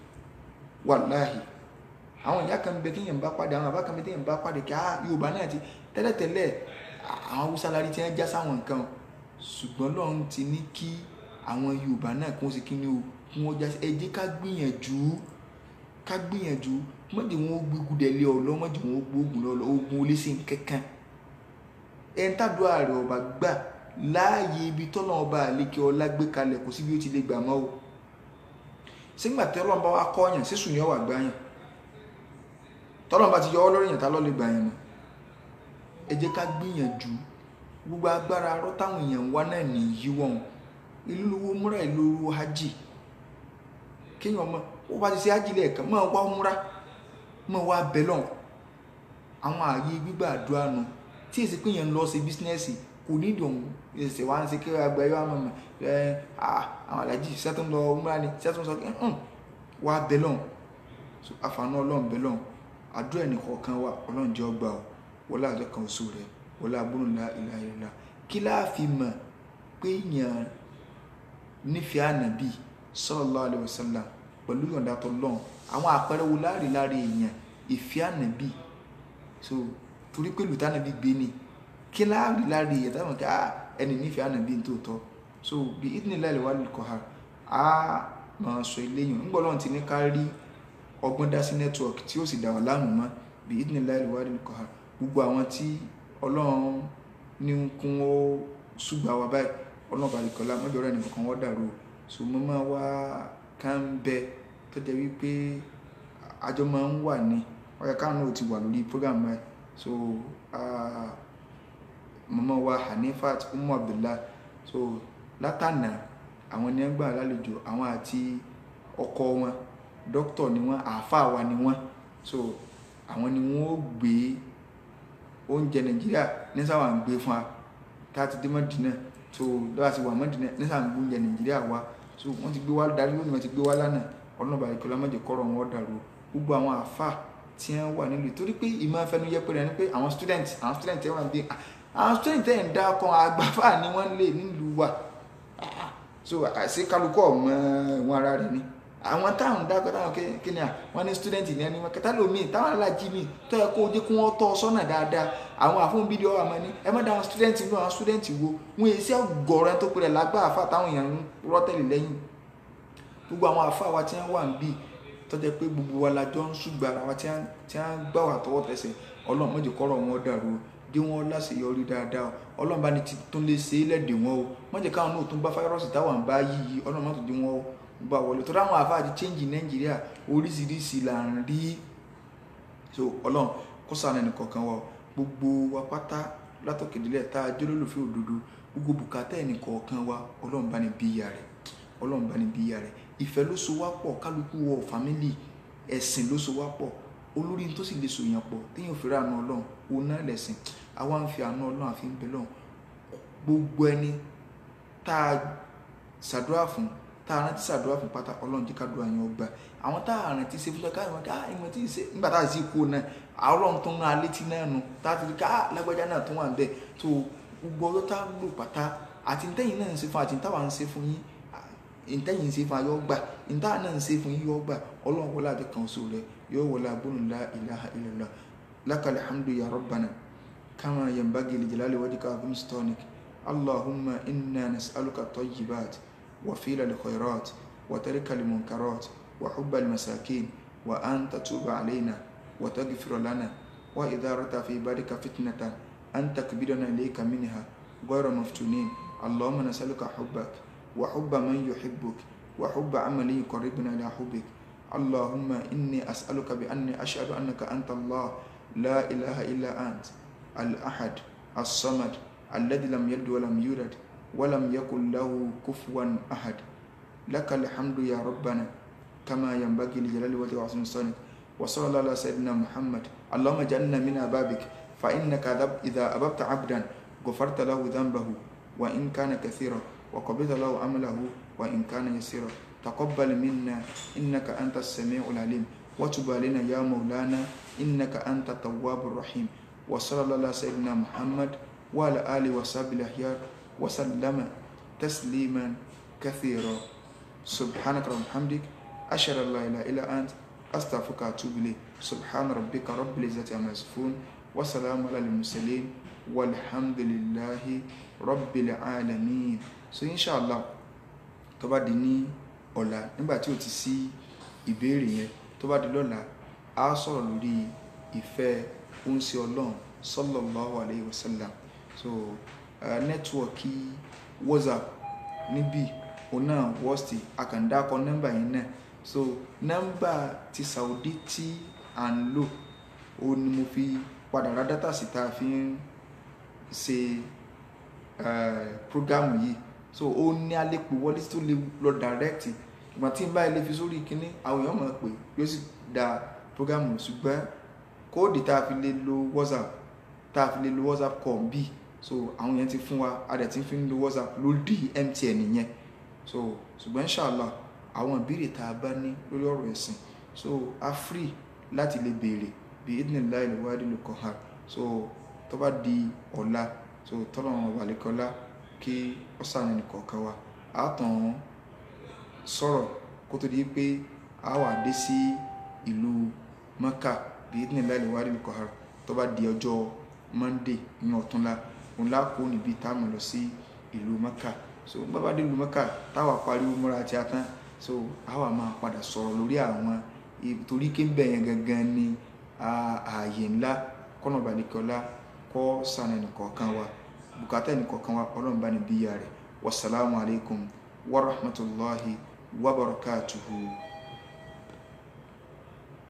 wàláhì àwọn ìyá kan bẹ kí yẹn bá pàdé àwọn àbá kan bẹ tí yẹn bá pàdé kí á yorùbá náà ti tẹ́lẹ̀tẹ́lẹ̀ àwọn haúsá lárí tí wọ́n já sáwọn nǹkan ṣùgbọ́n lọ́run ti ní kí àwọn yorùbá náà kí wọ́n ṣe kí ni o kí wọ́n já sí ẹ jẹ́ ká gbìyànjú ká gbìyànjú mọ́jì wọn ó gbégun dẹ̀lé ọ̀lọ́ mọ́jì wọn ó gbógun lọ́lọ́ ogun olóṣè kankan ẹ̀ ń tàdúrà rẹ̀ ọba gbà láàyè ibi tọ́lọ́ ọba àlekè ọlá gbé kalẹ̀ kò sí bí ó ti lè gbà mọ́ o sígbà tí ọlọ́run bá wá kọ́yàn sísùn yẹn wà gbáyàn tọ́lọ́run bá ti yọ ọ́ lórí yẹn tá lọ́ọ́ lè gbà yẹn mọ́ ẹ jẹ́ ká gbìyànjú gbogbo agbára arọ́ táwọn èèyàn ń wá náà ní yíwọ́n ìlú lówó múra ìlú owó hajj kéèyàn mọ ó bá ti ṣe hajj lẹ́ẹ̀kan máa wá múra máa wá bẹ́lọ̀n àwọn ààyè gbígbà àdúrà nu tí èsì pé yẹn ń lọ sí bísínẹ́sì kò ní ìdùn ẹsẹ̀ wá ń ṣe kí agba ẹ̀yọ́ àmọ́ ẹ àwọn alájì sẹ́tún lọ múra ni sẹ́tún sọ wá bẹ́lọ̀n àfààní ọlọ́run bẹ́lọ̀n àdúrà ẹnìkọ̀ọ̀kan wa ọlọ́run jẹ́ ọgbà o wọlé àjọ kan oṣù rẹ wọlé agbóhùnlá ìlà ìlà kí láàfin mọ̀ pé èèyàn nífẹ̀ẹ́ ànàbì sallallahu alaihi wasallam pẹ̀lú ìyọ̀ǹda tọ́lọ́run àwọn àpẹẹrẹ wo láàrin láàrin èèyàn ìfẹ́ ànàbì so torí pé lùtà ànàbì gbé ni kí láàrin láàrin èèyàn táwọn kí ẹni nífẹ̀ẹ́ ànàbì tó tọ́ so bí ìdílé wà lùkọ́ ha á máa sọ eléyìn ńgbọ́ lọ́run ti ní ká rí ọgbọ́n dá sí network tí ó sì dà wà láàmú mọ́ bí ìdílé wà lùkọ́ ha gbogbo àwọn tí ọlọ́run ní kún ó ṣùgbà wa báyìí ọlọ́run balẹ̀kọ́lá mọ́jọ́ rẹ̀ nìkan wọ́n dàrú so mo máa wá ká ń bẹ tó jẹ́ wípé àjọ máa ń wà ní ọ̀yà káwọn náà ti wà lórí program báyìí so mọ́mọ́ wa Hanifat Umu Abdullah so látànà àwọn ní ẹgbà lálejò àwọn àti ọkọ wọn dókítà ni wọn àáfàá wa ni wọn so àwọn ni wọn ó gbé oúnjẹ nàìjíríà ní sáwà ń gbé fún wa tá a ti dé mọ́dínà tó lọ́wọ́ sí wà mọ́dínà ní sáwà ń gbé oúnjẹ nàìjíríà wa so wọ́n ti gbé wá darí lónìí wọ́n ti gbé wá lánàá ọlọ́run bá ìkọlá mọ́jẹ kọ́rọ̀ wọn dàrú gbogbo àwọn àfà tí wọ́n wà nílùú torí pé ìmọ̀ afẹnu yẹpẹrẹ ni pé àwọn student àwọn student ẹ̀ wà bí àwọn student ẹ̀ ń dá ọkọ̀ àgbàfà ni wọ́n lè nílùú wa so àṣẹ kálukú ọmọ ìwọ̀n ara rẹ̀ ni àwọn táwọn dákọ̀ táwọn kíni à wọ́n ní student ní ẹni wọn kẹta lómi táwọn alájí mi tó yẹ kó o jẹ́ kó wọ́n tọ́ ọ sọ́nà dáadáa àwọn àfọ̀n bídíò àmọ́ ní ẹ má dá àwọn student inú àwọn student wo wọn èyí sí ọgọ́rẹ́ tó pẹ̀lẹ́ lágbá àfa táwọn èèyàn ń rọ́tẹ̀lì lẹ́yìn gbogbo àwọn àfa wa tí wọ́n wà ń bì tó jẹ́ pé gbogbo wa la jọ ń ṣùgbà ara wa tí wọ́n gbà wà tọwọ́ tẹsẹ̀ ọlọ́run mọ̀jẹ̀ kọ́rọ̀ wọn dàrú dí wọn láṣeyọrí dáadáa ọlọ́run bá ní tún lè ṣe é lẹ́dẹ̀ wọn o mọ̀jẹ̀ káwọn náà tún bá fáírọ́ọ̀sì táwọn bá yí ọlọ́run mọ̀tò dí wọn o gba wọlé tó dáwọn àfáà ti change nàìjíríà oríṣiríṣi là ń rí so ọlọ́run kó sànù ẹnì kọ̀ọ̀kan wa gbogbo wa pátá látọ̀kẹ́dẹ́lẹ̀ tá a jẹ́ olólùfẹ́ òdodo gbogbo bùkátà ẹnìkọ̀ọ̀kan wa ọlọ́run bá ní bíyà rẹ̀ ọlọ́run bá ní bíyà rẹ̀ ìfẹ́ ló so wá pọ̀ kálukú wọ fámílì ẹ̀sìn ló so wá pọ̀ olórí tó sì lè so yàn pọ̀ téèyàn fi ráàánú ọlọ́run òun náà lẹ̀sìn àwa ń fi àánú ọlọ́run àfi ń bẹ lọ́run gbogbo ẹni tá a ṣàdúrà fún tá a rántí ṣàdúrà fún pátá ọlọ́run jẹ́ kádùá yẹn ọgbà àwọn tá a rántí ṣe fún ṣe káyọ̀ ká ìmọ̀ tí ì ṣe nígbà tá a sì kú náà ọlọ́run tó ń rán alétí náà nù tá a ti rí ká lágbájá náà tó wà ń bẹ̀ tó gbogbo ọjọ́ tá a lò pátá àti ntẹ́yìn náà ń ṣe fún àti ntàwà ń ṣe fún yín ntẹ́yìn ń ṣe fún ayọ́ gbà ntàwà náà ń ṣe fún yín yọ́ gbà ọlọ́run wọlé àti kan oṣù rẹ yóò wọlé agbóhùn la ilaha illallah lakal hamdu ya rabbana kama yanbaghi li jalali wajhika azim sultanik allahumma inna nas'aluka tayyibat wa fila al khairat wa tarika al munkarat wa hubba al masakin wa an tatuba alayna wa taghfir lana wa idha rata fi ibadika fitnatan an takbidana ilayka minha غير مفتونين اللهم نسألك حبك وحب من يحبك وحب عمل يقربنا إلى حبك اللهم إني أسألك بأني أشهد أنك أنت الله لا إله إلا أنت الأحد الصمد الذي لم يلد ولم يولد ولم يكن له كفوا أحد لك الحمد يا ربنا كما ينبغي لجلال وجهك وعظيم سلطانك وصلى الله على سيدنا محمد اللهم اجعلنا من أبابك فإنك إذا أببت عبدا غفرت له ذنبه وإن كان كثيرا وقبض له عمله وإن كان يسيرا تقبل منا إنك أنت السميع العليم وتب علينا يا مولانا إنك أنت التواب الرحيم وصلى الله على سيدنا محمد وعلى آله وصحبه الأخيار وسلم تسليما كثيرا سبحانك رب حمدك أشهد أن لا إله إلا أنت أستغفرك وأتوب إليك سبحان ربك رب العزة عما يصفون وسلام على المرسلين walhamdulillahi rabbil alamin so inshallah tó bá di ní ọ̀la nígbà tí ó ti sí ìbéèrè yẹn tó bá di lọ́la a sọ̀rọ̀ lórí ìfẹ́ oúnṣe ọlọ́run sallallahu alayhi wa sallam so nẹ́tíwọ̀kì whatsapp níbí òun náà wọ́ọ̀sì àkàndákọ nọ́mbà yẹn náà so nọ́mbà ti saudi tí à ń lò ó ní mo fi padà ra dátà sí tá a fi ń ṣe programu yìí so ó ní alẹ́pẹ̀ wọlé tó lè lọ direct ìgbà tí n bá ilé fi sórí kínní àwọn èèyàn mọ̀ pé yóò sì da programu ṣùgbọ́n kóòdì tá a fi lè lo whatsapp tá a fi lè lo whatsapp call bí so àwọn èèyàn ti fún wa a dẹ̀ ti fi ń lo whatsapp lórí mtn nìyẹn so ṣùgbọ́n inshallah àwọn ìbéèrè tá a bá ní lórí ọ̀rọ̀ ẹ̀sìn so a free láti lè béèrè bí idnillahi al-wahidil qahhar so tó bá di ọ̀la tó tọ́lọ́run ọ̀bàlẹ́kọ́lá kí ó sàánú nìkọ̀ọ̀kan wa a tàn sọ̀rọ̀ kó tó di pé a wà dé sí ìlú Mẹ́kà bí ní láìlè wá rí nìkọ̀ọ̀kan tó bá di ọjọ́ Monday ní ọ̀túnla òun lákòó níbi táàmù lọ sí ìlú Mẹ́kà so bá bá dé ìlú Mẹ́kà táwa pariwo múra àti atán so a wà máa padà sọ̀rọ̀ lórí àwọn torí kí n bẹ̀yẹn gangan ní ààyè ńlá kọ́nà ọ̀bàlẹ́kọ́lá kọ́ sànà ẹnìkọ̀ọ̀kan wa bùkátà ẹnìkọ̀ọ̀kan wa ọlọ́run bá ní bíyà rẹ̀ wasalaamu alaykum wa rahmatulahi wa barakatuhu.